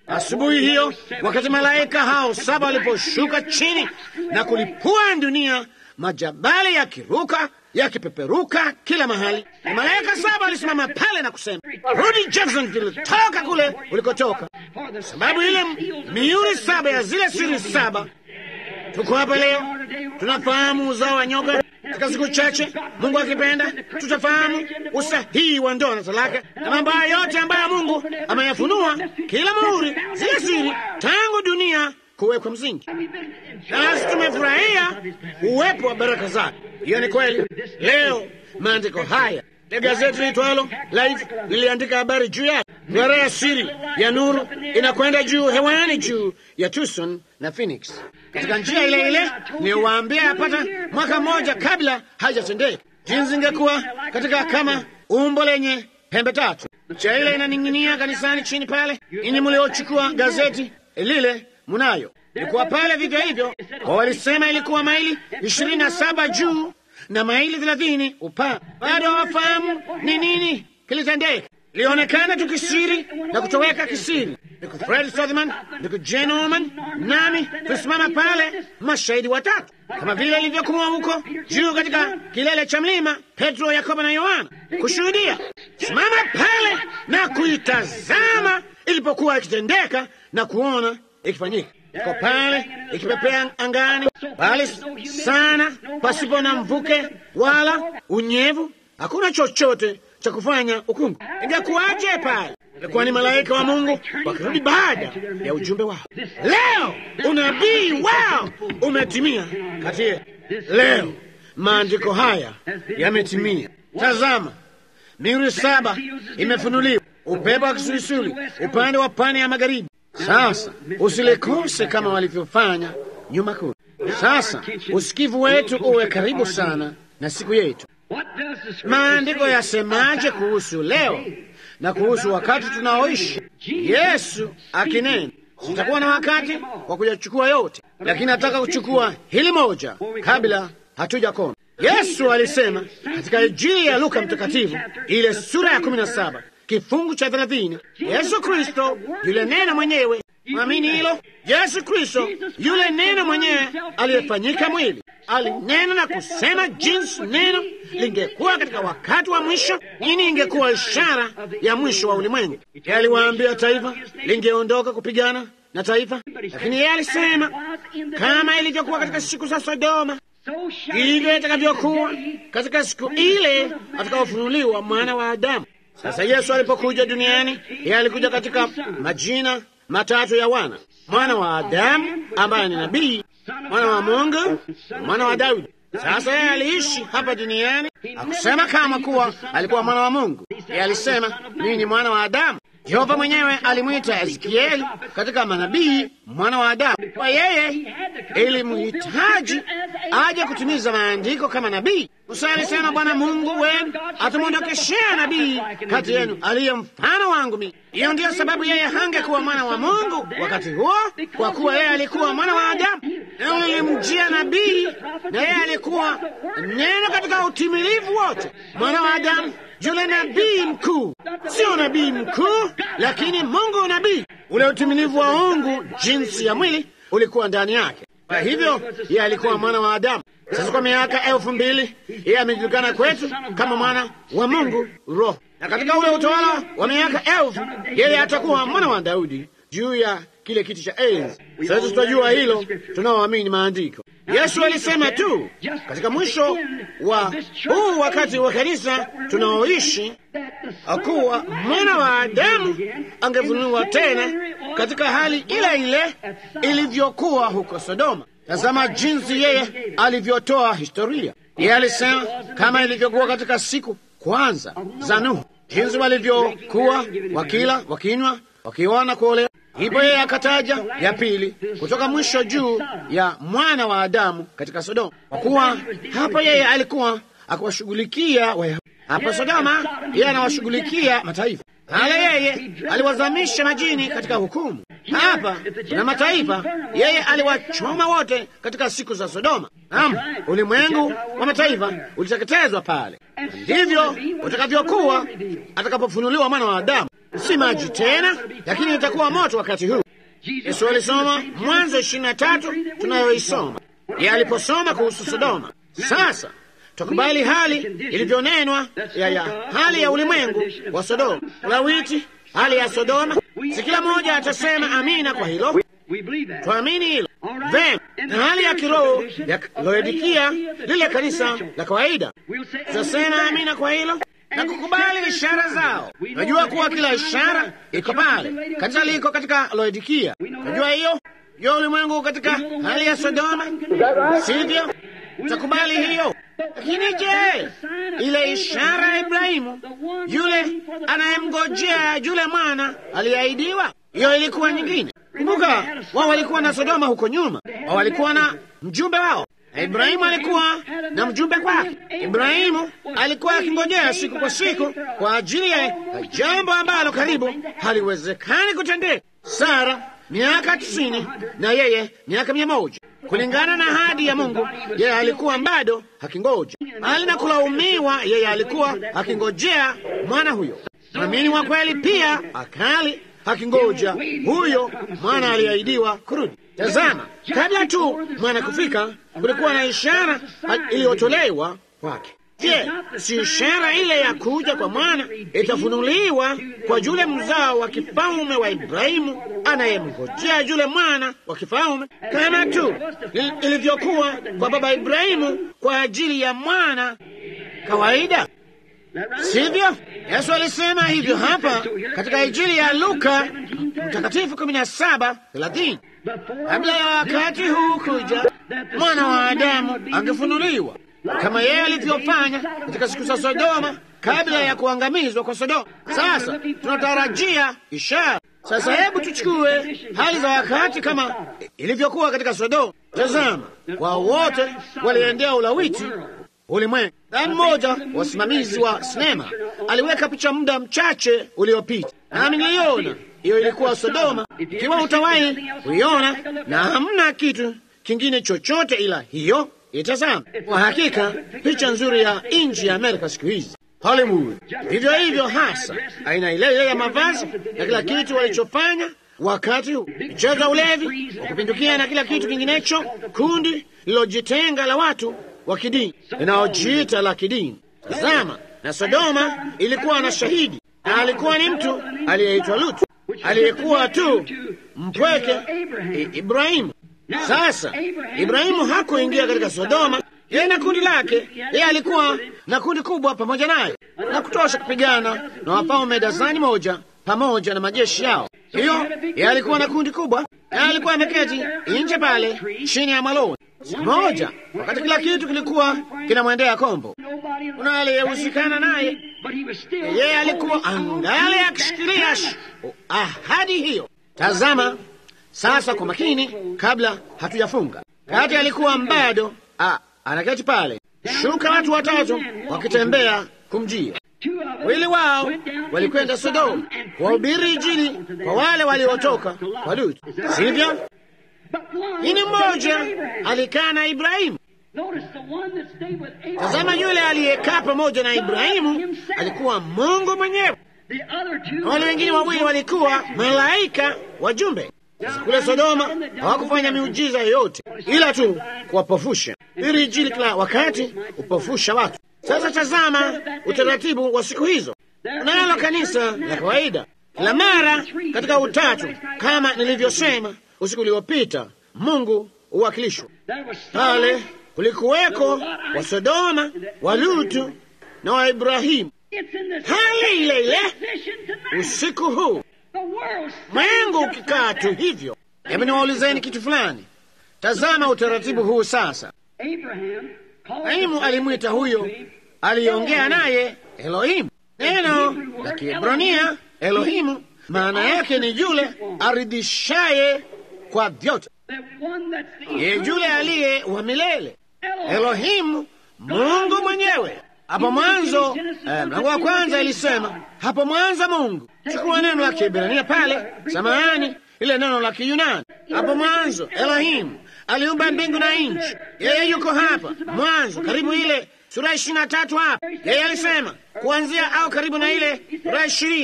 Asubuhi hiyo, wakati malaika hao saba waliposhuka chini na kulipua dunia, majabali yakiruka yakipeperuka kila mahali, na malaika saba walisimama pale na kusema, rudi Jacksonville, toka kule ulikotoka, sababu ile mihuri saba ya zile siri saba. Tuko hapa leo, tunafahamu uzao wa nyoka. Katika siku chache, Mungu akipenda, tutafahamu usahihi wa ndoa na talaka na mambo hayo yote ambayo Mungu ameyafunua, kila muhuri, zile siri, tangu dunia kuwekwa msingi. Nasi tumefurahia uwepo wa baraka zake. Hiyo ni kweli. Leo maandiko haya ya gazeti liitwalo Life liliandika habari juu yake. Duara ya siri ya nuru inakwenda juu hewani juu ya Tucson na Phoenix katika njia ile ile niliyowaambia yapata mwaka mmoja kabla haijatendeka, jinsi ingekuwa katika kama umbo lenye pembe tatu. Cha ile inaning'inia kanisani chini pale. Ini mliochukua gazeti lile munayo ilikuwa pale vivyo hivyo, kwa walisema ilikuwa maili ishirini na saba juu na maili thelathini upana. Bado hawafahamu ni nini kilitendeka. Ilionekana tu kisiri na kutoweka kisiri. Ndugu Fred Sothman, ndugu Jane Norman, nami tulisimama pale, mashahidi watatu, kama vile ilivyokuwa huko juu katika kilele cha mlima, Petro, Yakobo na Yohana, kushuhudia. Simama pale na kuitazama ilipokuwa ikitendeka na kuona ikifanyika iko pale ikipepea angani, bali sana pasipo na mvuke wala unyevu, hakuna chochote cha kufanya ukungu. Ingekuwaje pale? Ilikuwa ni malaika wa Mungu wakirudi baada ya ujumbe wao. Leo unabii wao umetimia kati yetu. Leo maandiko haya yametimia. Tazama, mihuri saba imefunuliwa, upepo wa kisulisuli upande wa pwani ya magharibi. Sasa usilikose kama walivyofanya nyuma kule. Sasa usikivu wetu uwe karibu sana na siku yetu. Maandiko yasemaje kuhusu leo na kuhusu wakati tunaoishi? Yesu akinena, sitakuwa na wakati wa kuyachukua yote, lakini nataka kuchukua hili moja kabla hatuja koma. Yesu alisema katika Injili ya Luka Mtakatifu, ile sura ya kumi na saba kifungu cha thelathini, Yesu Kristo yule neno mwenyewe. Mwamini hilo? Yesu Kristo yule neno mwenyewe aliyefanyika mwili alinena na kusema jinsi neno lingekuwa katika wakati wa mwisho, nini ingekuwa ishara ya mwisho wa ulimwengu. Yeye aliwaambia taifa lingeondoka kupigana na taifa, lakini yeye alisema kama ilivyokuwa katika siku za Sodoma, hivyo itakavyokuwa katika siku ile atakaofunuliwa mwana wa Adamu. Sasa Yesu alipokuja duniani, yeye alikuja katika majina matatu ya wana: mwana wa Adamu ambaye ni nabii, mwana wa Mungu, mwana wa Daudi. Sasa yeye aliishi hapa duniani, akusema kama kuwa alikuwa mwana wa Mungu. Yeye alisema mimi ni mwana wa Adamu. Yehova mwenyewe alimwita Ezekieli katika manabii mwana wa Adamu. Kwa yeye ilimhitaji aje kutimiza maandiko kama nabii. Musa alisema, Bwana Mungu wenu atamwondokeshea nabii kati yenu aliye mfano wangu mimi. Hiyo ndiyo sababu yeye hangekuwa mwana wa Mungu wakati huo, kwa kuwa yeye alikuwa mwana wa Adamu. Neno lilimjia nabii, na yeye alikuwa neno katika utimilivu wote, mwana wa Adamu yule nabii mkuu, sio nabii mkuu, lakini Mungu nabii. Ule utimilivu wa Mungu jinsi ya mwili ulikuwa ndani yake. Kwa hivyo yeye alikuwa mwana wa Adamu. Sasa kwa miaka elfu mbili yeye amejulikana kwetu kama mwana wa Mungu Roho, na katika ule utawala wa miaka elfu yeye atakuwa mwana wa Daudi juu ya kile kiti cha enzi. Sasa tutajua hilo tunaoamini maandiko. Yesu alisema tu katika mwisho wa huu wakati wa kanisa tunaoishi akuwa mwana wa Adamu angefunuliwa tena katika hali ile ile ilivyokuwa huko Sodoma. Tazama jinsi yeye alivyotoa historia. Yeye alisema kama ilivyokuwa katika siku kwanza za Nuhu, jinsi walivyokuwa wakila, wakinywa, wakiona kuolewa Ndipo yeye akataja ya pili kutoka mwisho juu ya mwana wa Adamu katika Sodoma, kwa kuwa hapa yeye alikuwa akiwashughulikia Wayahudi. Hapa Sodoma yeye anawashughulikia mataifa. Hala yeye aliwazamisha majini katika hukumu. Hapa na mataifa yeye aliwachoma wote katika siku za Sodoma. Naam, ulimwengu wa mataifa uliteketezwa pale. Ndivyo utakavyokuwa atakapofunuliwa mwana wa Adamu. si maji tena, lakini itakuwa moto wakati huu. Yesu alisoma Mwanzo ishirini na tatu tunayoisoma ye aliposoma kuhusu Sodoma. Sasa tukubali hali ilivyonenwa ya, ya hali ya ulimwengu wa Sodoma, Lawiti, hali ya Sodoma. Si kila mmoja atasema amina kwa hilo, tuamini hilo vema. Na hali ya kiroho ya Laodikia, lile kanisa la kawaida, tutasema amina kwa hilo na kukubali ishara zao. Najua kuwa kila ishara iko pale. Kanisa liko katika Laodikia, najua hiyo yo ulimwengu katika hali ya Sodoma, sivyo? Utakubali hiyo. Lakini je, ile ishara ya Ibrahimu, yule anayemngojea yule mwana aliyeahidiwa, hiyo ilikuwa nyingine. Kumbuka, wao walikuwa na Sodoma huko nyuma, wao walikuwa na mjumbe wao na Ibrahimu alikuwa na mjumbe kwake. Ibrahimu alikuwa akingojea siku kwa siku kwa ajili ya jambo ambalo karibu haliwezekani kutendeka. Sara miaka tisini na yeye miaka mia moja kulingana na ahadi ya Mungu. Yeye alikuwa bado akingoja, bali na kulaumiwa, yeye alikuwa akingojea mwana huyo. Mwamini wa kweli pia akali akingoja huyo mwana aliahidiwa kurudi. Tazama, kabla tu mwana kufika, kulikuwa na ishara iliyotolewa kwake. Je, si ishara ile ya kuja kwa mwana itafunuliwa kwa yule mzao wa kifalme wa Ibrahimu anayemngojea yule mwana wa kifalme, kama tu ilivyokuwa kwa baba Ibrahimu kwa ajili ya mwana kawaida, sivyo? Yesu alisema hivyo hapa katika Injili ya Luka Mtakatifu kumi na saba thelathini kabla ya wakati huu kuja, mwana wa Adamu angefunuliwa kama yeye alivyofanya katika siku za Sodoma kabla ya kuangamizwa kwa Sodoma. Sasa tunatarajia ishara. Sasa hebu tuchukue hali za wakati kama ilivyokuwa katika Sodoma. Tazama, wao wote waliendea ulawiti ulimwengu. Na mmoja wasimamizi wa sinema aliweka picha muda mchache uliopita, nami niliona hiyo ilikuwa Sodoma. Ikiwa utawahi kuiona, na hamna kitu kingine chochote ila hiyo, itazama. Kwa hakika picha nzuri ya nchi ya Amerika siku hizi Hollywood. Vivyo hivyo hasa aina ile ile ya mavazi na kila kitu walichofanya wakati huu, michezo ya ulevi wa kupindukia na kila kitu kinginecho, kundi lilojitenga la watu wa kidini linaojiita la kidini. Tazama, na Sodoma ilikuwa na shahidi, na alikuwa ni mtu aliyeitwa Lutu, aliyekuwa tu mpweke I Ibrahimu. Sasa Ibrahimu hakuingia katika Sodoma, yeye na kundi lake. Yeye alikuwa na kundi kubwa pamoja naye na kutosha kupigana na wafalme dazani moja pamoja na majeshi yao. Hiyo yeye alikuwa na kundi kubwa, yeye alikuwa ameketi nje pale chini ya mwaloni siku moja, wakati kila kitu kilikuwa kinamwendea kombo. Kuna aliyehusikana naye, yeye alikuwa angali akishikilia ahadi hiyo. Tazama sasa kwa makini, kabla hatujafunga. Kati alikuwa bado anaketi pale, shuka watu watatu wakitembea kumjia. Wawili wao walikwenda Sodoma kuwahubiri Injili kwa wale waliotoka kwa Lutu, sivyo? Ini mmoja alikaa na Ibrahimu. Tazama, yule aliyekaa pamoja na Ibrahimu alikuwa Mungu mwenyewe, na wale wengine wawili walikuwa malaika wajumbe. Sasa kule Sodoma hawakufanya miujiza yoyote ila tu kuwapofusha. Hili Injili kila wakati upofusha watu. Sasa tazama utaratibu wa siku hizo. Unalo kanisa la kawaida kila mara katika utatu, kama nilivyosema usiku uliopita, Mungu huwakilishwa pale. Kulikuweko wa Sodoma, wa Lutu na wa Ibrahimu, hali ile ile usiku huu mwengu ukikaa tu hivyo. Hebu niwaulizeni kitu fulani. Tazama utaratibu huu sasa. Ibrahimu alimwita huyo aliongea naye Elohimu. Neno la Kiebrania Elohimu maana yake ni yule aridhishaye kwa vyote, ye yule aliye wa milele. Elohimu, Mungu mwenyewe. Hapo mwanzo eh, mlango wa kwanza ilisema hapo mwanzo Mungu. Chukua neno la Kiebrania pale, samahani, ile neno la Kiyunani. Hapo mwanzo Elohim aliumba mbingu na nchi. Yeye yuko hapa mwanzo, karibu ile sura ishirini na tatu hapa. Yeye alisema kuanzia au karibu na ile sura ishirini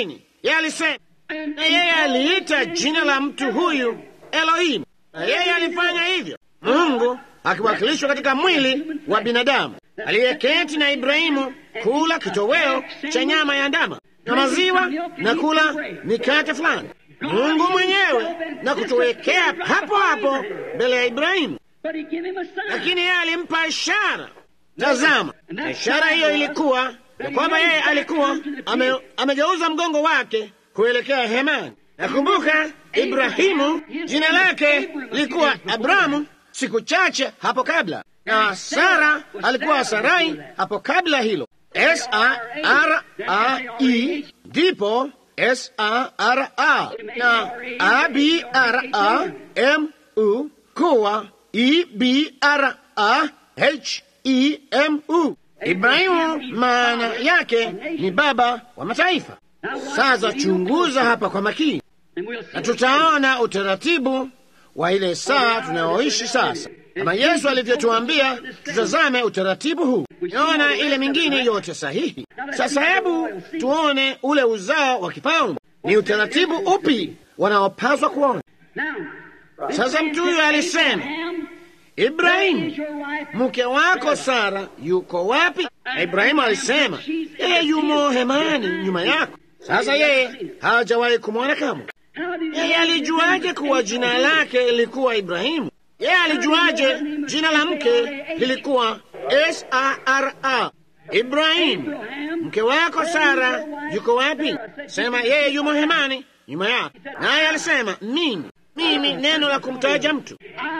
Yeye alisema, na yeye aliita jina la mtu huyu Elohim, na yeye alifanya hivyo, Mungu akiwakilishwa katika mwili wa binadamu aliyeketi na Ibrahimu kula kitoweo cha nyama ya ndama na maziwa na kula mikate fulani, Mungu mwenyewe na kutuwekea hapo hapo mbele ya Ibrahimu, lakini yeye alimpa ishara. Tazama, na ishara hiyo ilikuwa ya kwamba yeye alikuwa ame, amegeuza mgongo wake kuelekea hemani. Nakumbuka Ibrahimu jina lake lilikuwa Abrahamu siku chache hapo kabla, na Sara alikuwa Sarai hapo kabla hilo, S A R A I, ndipo S A R A na A B R A M U kuwa E B R A H E M U. Ibrahimu maana yake ni baba wa mataifa. Sasa chunguza hapa kwa makini, na tutaona utaratibu wa ile saa tunayoishi sasa, kama Yesu alivyotuambia tutazame utaratibu huu. Naona ile mingine yote sahihi. Sasa hebu tuone ule uzao wa kifalme, ni utaratibu upi wanaopaswa kuona. Sasa mtu huyo alisema, Ibrahimu, mke wako Sara yuko wapi? Na Ibrahimu alisema, yeye yumo hemani nyuma yako. Sasa yeye hajawahi kumwona kamwe. Yeye alijuaje kuwa jina lake lilikuwa Ibrahimu? Yeye alijuaje jina la mke lilikuwa S A R A? Ibrahimu, mke wako Sara yuko wapi? Sema yeye yumo hemani nyuma yako. Naye alisema mimi mimi, neno la kumtaja mtu,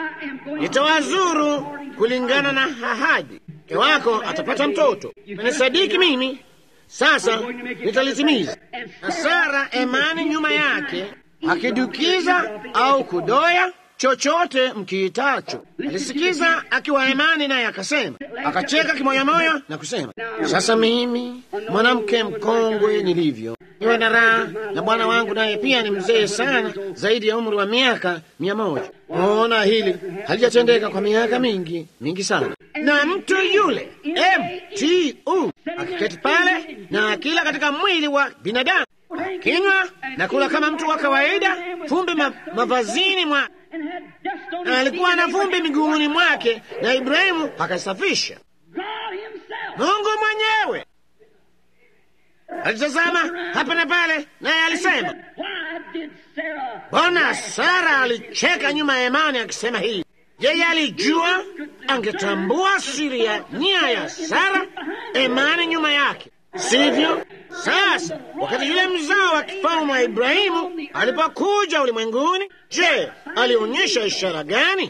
nitawazuru kulingana na ahadi. Mke wako atapata mtoto, nisadiki mimi sasa nitalitimiza. Na Sara emani nyuma yake, akidukiza au kudoya chochote mkiitacho. Alisikiza akiwa hemani, naye akasema, akacheka kimoyamoya na kusema, sasa mimi mwanamke mkongwe nilivyo niwe na raha, na bwana wangu naye pia ni mzee sana, zaidi ya umri wa miaka mia moja. Ona, hili halijatendeka kwa miaka mingi mingi sana. Na mtu yule mtu akiketi pale na akila katika mwili wa binadamu, akinywa na kula kama mtu wa kawaida, vumbi ma, mavazini mwa na alikuwa na vumbi miguuni mwake, na Ibrahimu akasafisha. Mungu mwenyewe alitazama hapa na pale, naye alisema, Mbona Sara alicheka nyuma ya imani akisema hii? Yeye alijua, angetambua siri ya nia ya Sara, imani nyuma yake, sivyo? Sasa wakati yule mzao wa kifalme wa Ibrahimu alipokuja ulimwenguni, je, alionyesha ishara gani?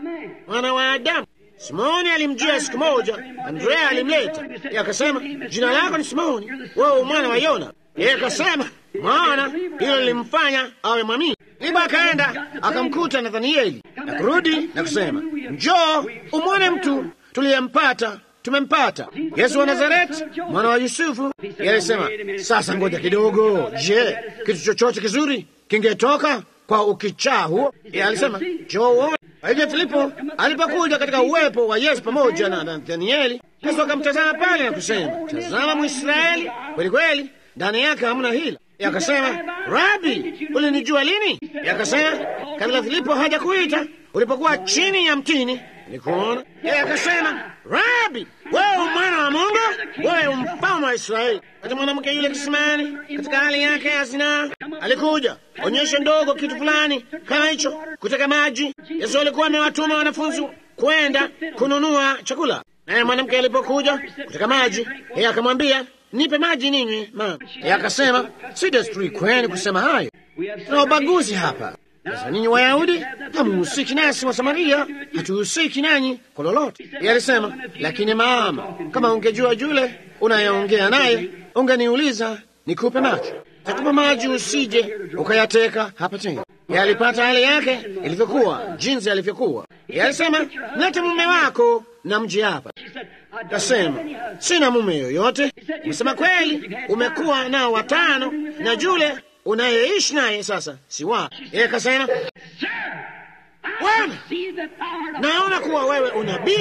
Mwana wa Adamu. Simoni alimjia siku moja, Andrea alimleta, yeye akasema, jina lako ni Simoni, wewe mwana wa Yona. Yeye akasema, mwana, hilo lilimfanya awe mwamini. Ndipo akaenda akamkuta Nathanieli na kurudi na kusema, njoo umwone mtu tuliyempata tumempata Yesu wa Nazareti, mwana wa Yusufu. Yeye alisema, sasa ngoja kidogo, je, kitu chochote kizuri kingetoka kwa ukichaa huo? Yeye alisema, njoo uone. Kwa hivyo Filipo alipokuja katika uwepo wa Yesu pamoja na Nathanieli, Yesu akamtazama pale na kusema, tazama Mwisraeli kweli kweli, ndani yake hamna hila. Akasema, Rabi, ulinijua lini? Akasema, kabla Filipo haja kuita, ulipokuwa chini ya mtini nikuona. Yeye akasema, Rabi, wewe mwana wa Mungu, wewe mfalme wa Israeli. Kati mwanamke yule kisimani, katika hali yake ya zinaa, alikuja onyesha ndogo kitu fulani kama hicho, kuteka maji. Yesu alikuwa amewatuma wanafunzi kwenda kununua chakula, naye mwanamke alipokuja kuteka maji, yeye akamwambia nipe maji ninywe, mama. Yeye akasema si desturi kwenu kusema hayo, tuna ubaguzi hapa. Sasa ninyi Wayahudi hamuhusiki nasi wa Samaria, hatuhusiki nanyi kwa lolote. Yeye alisema, lakini mama, kama ungejua yule unayeongea naye ungeniuliza nikupe maji. Takupa maji, usije ukayateka hapa tena. Yeye alipata hali yake ilivyokuwa, jinsi alivyokuwa. Yeye alisema, mlete mume wako na mji hapa. Kasema, sina mume yoyote. Umesema kweli, umekuwa nao watano na yule unayeishi naye sasa si wako. Yeye kasema, Bwana, naona kuwa wewe unabii,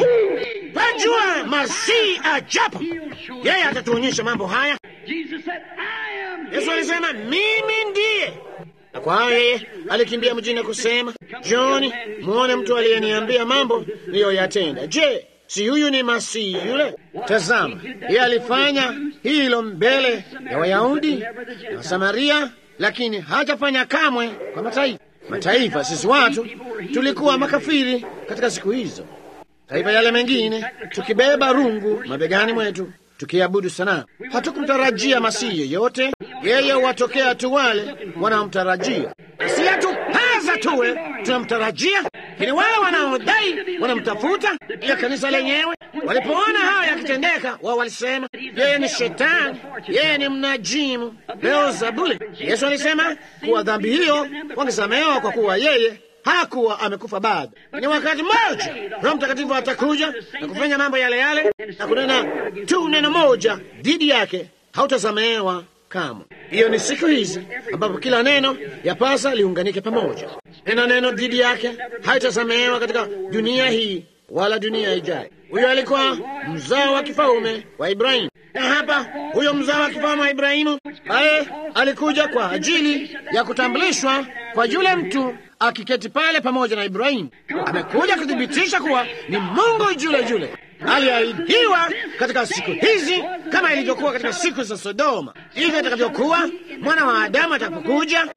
pajua Masihi ajapo, yeye atatuonyesha mambo haya. Yesu alisema mimi ndiye, na kwa hayo yeye alikimbia mjini kusema, Johni, muone mtu aliyeniambia mambo niliyoyatenda. Je, si huyu ni Masihi yule? Tazama, yeye alifanya hilo mbele ya Wayahudi na Wasamaria, lakini hajafanya kamwe kwa mataifa. Mataifa sisi watu tulikuwa makafiri katika siku hizo, taifa yale mengine tukibeba rungu mabegani mwetu tukiabudu sanamu. Hatukumtarajia masihi yeyote, yeye huwatokea tu wale wanaomtarajia, si atupaza tuwe tunamtarajia, lakini wale wanaodai wanamtafuta. Ile kanisa lenyewe walipoona haya yakitendeka, wao walisema yeye ni shetani, yeye ni mnajimu, Beelzebuli. Yesu alisema kuwa dhambi hiyo wangesamehewa kwa kuwa yeye hakuwa amekufa bado. Ni wakati mmoja Roho Mtakatifu atakuja na kufanya mambo yale yale na kunena tu neno moja dhidi yake, hautasamehewa kamwe. Hiyo ni siku hizi ambapo kila neno yapasa liunganike pamoja. Nena neno dhidi yake haitasamehewa katika dunia hii wala dunia ijayo. Huyo alikuwa mzao wa kifalme wa Ibrahimu, na hapa huyo mzao wa kifalme wa Ibrahimu aye alikuja kwa ajili ya kutambulishwa kwa yule mtu akiketi pale pamoja na Ibrahimu. Amekuja kuthibitisha kuwa ni Mungu yule yule aliahidiwa katika siku hizi, kama ilivyokuwa katika siku za Sodoma, hivyo itakavyokuwa mwana wa Adamu atakapokuja,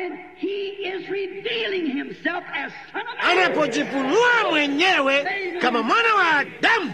anapojifunua mwenyewe kama mwana wa Adamu.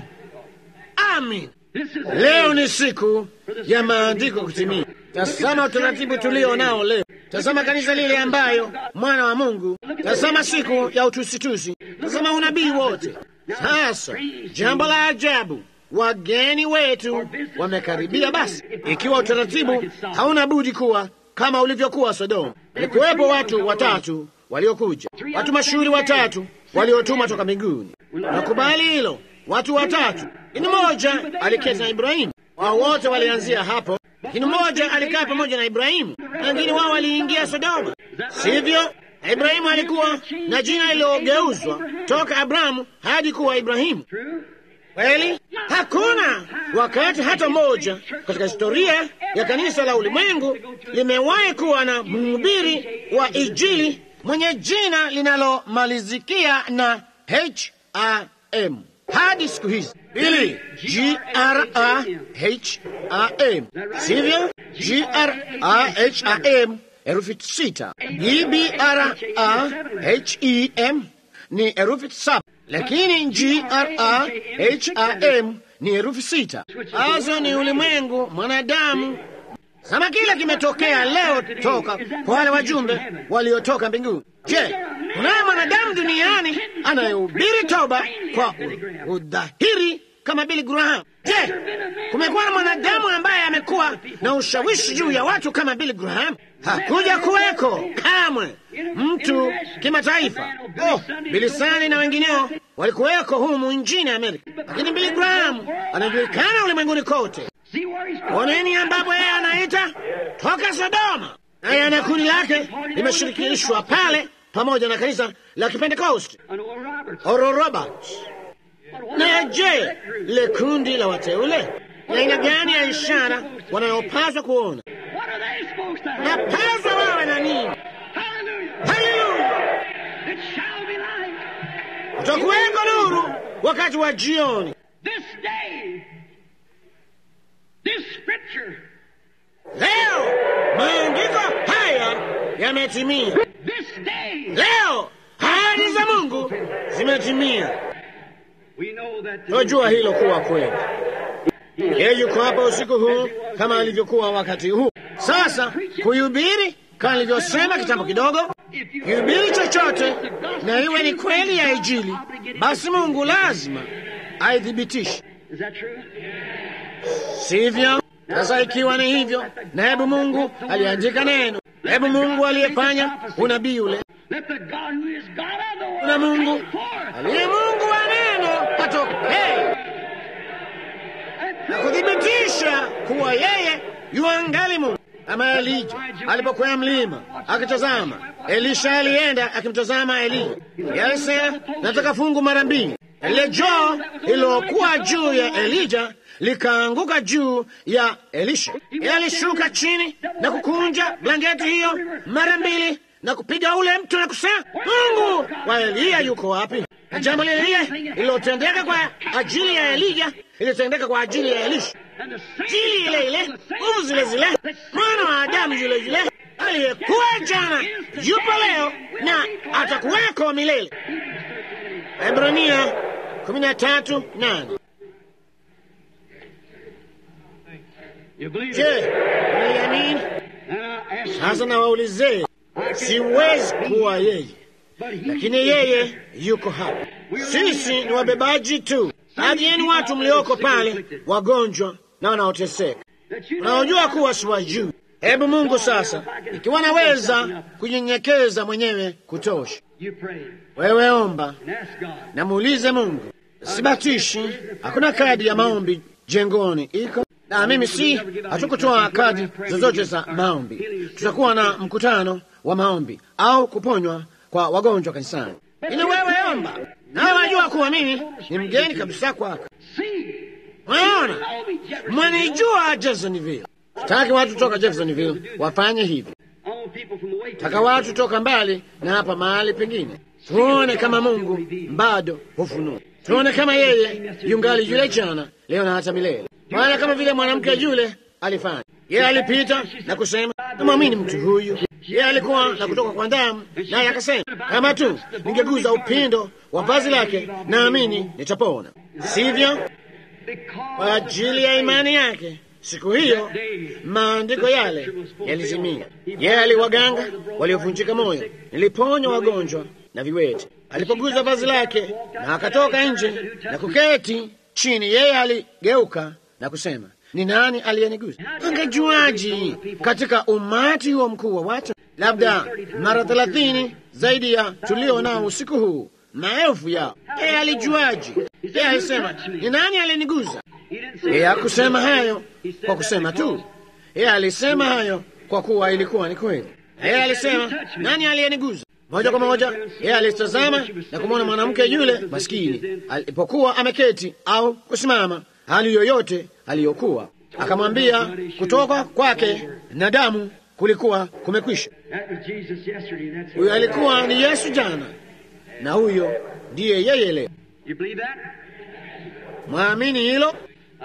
Amin. Leo ni siku ya maandiko kutimia. Tazama utaratibu tulio nao leo. Tazama kanisa lile ambayo mwana wa Mungu. Tazama siku ya utusitusi. Tazama unabii wote. Sasa jambo la ajabu, wageni wetu wamekaribia. Basi ikiwa utaratibu hauna budi kuwa kama ulivyokuwa Sodoma, walikuwepo watu watatu waliokuja, watu mashuhuri watatu waliotumwa toka mbinguni. Nakubali hilo, watu watatu. Lakini mmoja aliketi na Ibrahimu. Wao wote walianzia hapo, lakini mmoja alikaa pamoja na Ibrahimu, na wengine wao waliingia Sodoma, sivyo? Na Ibrahimu alikuwa na jina lililogeuzwa toka Abrahamu hadi kuwa Ibrahimu. Kweli, hakuna wakati hata mmoja katika historia ya kanisa la ulimwengu limewahi kuwa na mhubiri wa Injili mwenye jina linalomalizikia na H-A-M hadi siku hizi ili G R A H A M, sivyo? G R A H A M herufi sita. E B R A H E M ni herufi saba, lakini G R A H A M ni herufi sita. Hazo ni ulimwengu, mwanadamu. Kama kile kimetokea leo toka kwa wale wajumbe waliotoka mbinguni. Je, kunaye mwanadamu duniani anayehubiri toba kwa udhahiri kama Billy Graham? Je, kumekuwa na mwanadamu ambaye amekuwa na ushawishi juu ya watu kama Billy Graham? Hakuja kuweko kamwe mtu kimataifa. Oh, Bilisani na wengineo walikuweko humu nchini Amerika, lakini Billy Graham anajulikana ulimwenguni kote. Oneni ambapo yeye anaita toka Sodoma, naye ana kundi lake limeshirikishwa pale pamoja na kanisa la Kipentekosti Oral Roberts. Na je, le kundi la wateule ni aina gani ya ishara wanayopaswa kuona? Napaswa wawe na nini? Haleluya! Utakuweko nuru wakati wa jioni. Leo maandiko haya yametimia. Leo ahadi za Mungu zimetimia. Tunajua hilo kuwa kweli. Yeye yuko hapa usiku huu kama alivyokuwa wakati huu. Sasa kuhubiri kama alivyosema kitambo kidogo, kihubiri chochote na iwe ni kweli ya Injili, basi Mungu lazima aithibitishe, sivyo? Sasa ikiwa ni hivyo, na hebu Mungu aliandika neno, hebu Mungu aliyefanya unabii ule, na Mungu aliye Mungu wa neno patokee na kuthibitisha kuwa yeye yuangali Mungu. Kama Elija alipokwea mlima akitazama, Elisha alienda akimtazama Eliya. Alisema, nataka fungu mara mbili. Lile joo lililokuwa juu ya Elija likaanguka juu ya Elisha. Yeye alishuka chini na kukunja blanketi hiyo mara mbili na kupiga ule mtu na kusema, Mungu wa Eliya yuko wapi? Na jambo lile lile lililotendeka kwa ajili ya Eliya ilitendeka kwa ajili ya Elisha. Jili ile ile, nguvu zile zile, mwana wa Adamu yule yule aliyekuwa jana, yupo leo na atakuweko milele. Ebrania kumi na tatu nane. Je, unaiamini? Sasa nawaulizeni, siwezi kuwa yeye, lakini yeye yuko hapa. Sisi ni wabebaji tu. Baadhi yenu watu mlioko pale, wagonjwa na wanaoteseka, unaojua kuwa siwajui. Hebu Mungu sasa, ikiwa naweza kunyenyekeza mwenyewe kutosha, wewe omba na muulize Mungu. Sibatishi, hakuna kadi ya maombi jengoni iko na mimi si, hatukutoa kadi zozote za maombi. Tutakuwa na mkutano wa maombi au kuponywa kwa wagonjwa kanisani, ili wewe omba, nawe wajua kuwa mimi ni mgeni kabisa kwako. Mwaona, mwanijua Jeffersonville. Taki watu toka Jeffersonville wafanye hivi, taka watu toka mbali na hapa mahali pengine, tuone kama Mungu bado hufunua, tuone kama yeye yungali yule jana, leo na hata milele. Maana kama vile mwanamke yule alifanya, yeye alipita na kusema, namwamini mtu huyu. Yeye alikuwa na kutoka kwa damu, naye akasema, kama tu ningeguza upindo wa vazi lake, naamini nitapona. Sivyo? Kwa ajili ya imani yake siku hiyo maandiko yale yalitimia. Yeye aliwaganga waliovunjika moyo, niliponya wagonjwa na viwete. Alipoguza vazi lake na akatoka nje na kuketi chini, yeye aligeuka na kusema, ni nani aliyeniguza? Angejuaji katika umati huo mkuu wa watu, labda mara thelathini zaidi ya tulio nao usiku huu, maelfu yao. Yeye alijuaji? Yeye alisema, ni nani aliyeniguza? Yeye hakusema hayo kwa kusema tu, yeye alisema hayo kwa kuwa ilikuwa ni kweli. Yeye alisema, nani aliyeniguza? Moja kwa moja yeye alitazama na kumwona mwanamke yule maskini alipokuwa ameketi au kusimama, hali yoyote aliyokuwa, akamwambia kutoka kwake na damu kulikuwa kumekwisha. Huyo alikuwa ni Yesu jana, na huyo ndiye yeye leo. Mwamini hilo?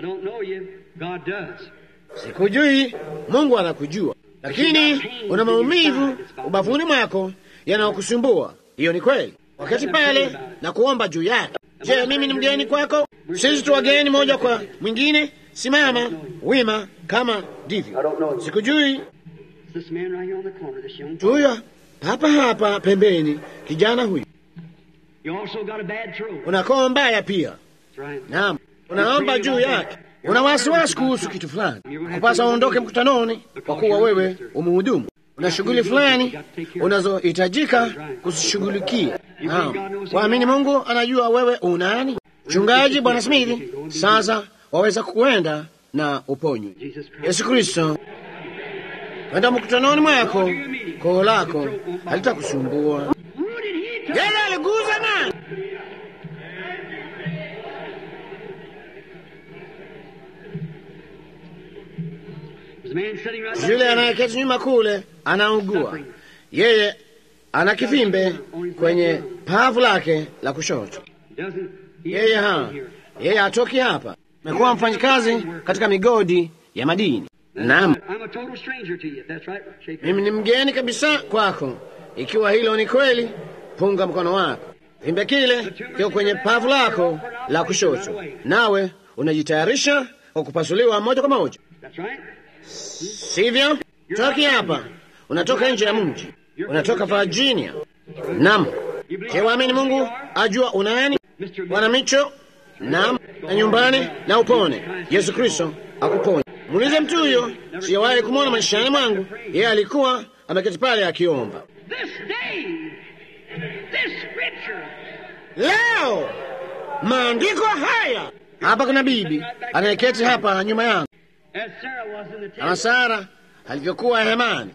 Sikujui, Mungu anakujua, lakini una maumivu ubavuni mwako yanayokusumbua. Hiyo ni kweli. Wakati pale na kuomba juu yake. Je, mimi ni mgeni kwako? Sisi tu wageni moja kwa mwingine. Simama wima kama ndivyo. Sikujui. Huyo hapa hapa pembeni, kijana huyu, una koo mbaya pia. Naam, unaomba juu yake, una wasiwasi kuhusu kitu fulani, kupasa uondoke mkutanoni kwa kuwa wewe umuhudumu una shughuli fulani unazohitajika kuzishughulikia. Waamini Mungu anajua wewe unani. Mchungaji Bwana Smith, sasa waweza kuenda na uponywe. Yesu Kristo, kwenda mkutanoni mwako, koo lako halitakusumbua. Yeye aliguza nani? Yule anayeketi nyuma kule anaugua, yeye ana kivimbe kwenye pavu lake la kushoto. Yeye ha yeye hatoki hapa, amekuwa mfanyikazi katika migodi ya madini. Naam, mimi ni mgeni kabisa kwako. Ikiwa hilo ni kweli, punga mkono wako. Vimbe kile kiko kwenye pavu lako la kushoto, nawe unajitayarisha kwa kupasuliwa moja kwa moja Sivyo? Toki hapa, unatoka nje ya mji, unatoka Virginia. Nam, je, waamini Mungu ajua unani? Bwana Micho, nam, na nyumbani na upone. Yesu Kristo akuponye. Muulize mtu huyo, sijawahi kumwona maishani mwangu. Yeye alikuwa ameketi pale akiomba. Leo maandiko haya hapa, kuna bibi anayeketi hapa nyuma yangu kama Sara alivyokuwa hemani,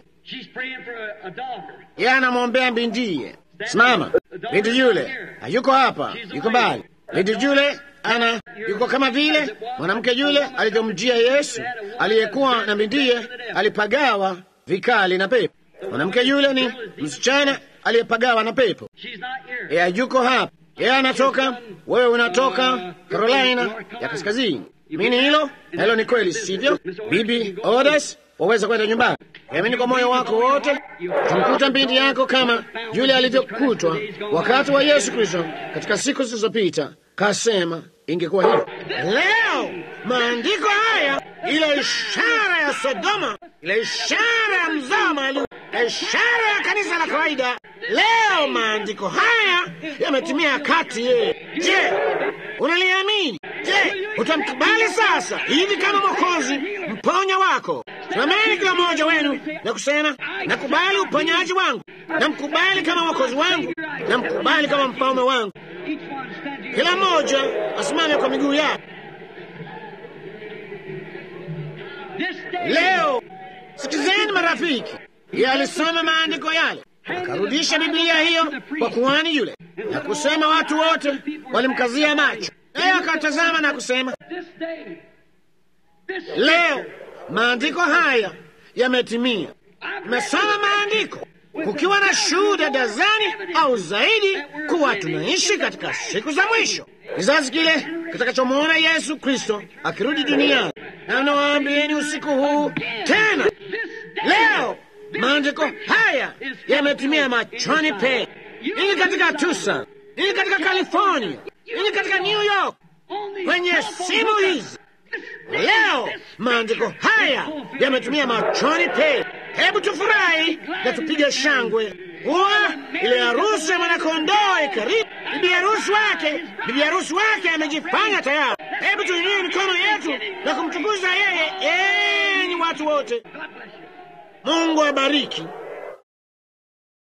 yeye anamwombea bindiye. Simama, binti yule hayuko hapa, yuko mbali. Binti yule ana yuko kama vile mwanamke yule alivyomjia Yesu aliyekuwa na bindiye alipagawa vikali na pepo. Mwanamke yule ni msichana aliyepagawa na pepo. Yeye yuko hapa, yeye anatoka, wewe unatoka Carolina ya kaskazini. Mini hilo na hilo ni kweli, sivyo? Bibi Odas, waweza kwenda nyumbani. Amini kwa moyo wako wote, tumkuta binti yako kama yule alivyokutwa wakati wa Yesu Kristo katika siku zilizopita. Kasema ingekuwa hivyo. Leo maandiko haya, ile ishara ya Sodoma, ile ishara ya mzao maalum, ishara ya kanisa la kawaida, leo maandiko haya yametimia kati ye. Je, unaliamini? Je, utamkubali sasa hivi kama Mwokozi mponya wako? Simameni kila mmoja wenu na kusema, nakubali uponyaji wangu, namkubali kama mwokozi wangu, namkubali kama mfalme wangu. Kila mmoja asimame kwa miguu yake. Leo sikizeni, marafiki, yeye alisoma maandiko yale akarudisha Biblia hiyo kwa kuhani yule na kusema, watu wote walimkazia macho, naye akatazama na kusema, leo maandiko haya yametimia. Nimesoma maandiko kukiwa na shuhuda dazani au zaidi kuwa tunaishi katika siku za mwisho, kizazi kile kitakachomwona Yesu Kristo akirudi duniani. Na nawaambieni usiku huu tena, leo maandiko haya yametimia machoni pe. Ili katika Tucson, ili katika California, ili katika New York, kwenye simu hizi leo maandiko haya yametumia machoni pe. Hebu tufurahi na tupige shangwe kuwa ile harusi ya mwanakondoo ikaribu. Bibi harusi wake, bibi harusi wake amejifanya tayari. Hebu tuinue mikono yetu na kumtukuza yeye. Enyi watu wote, Mungu abariki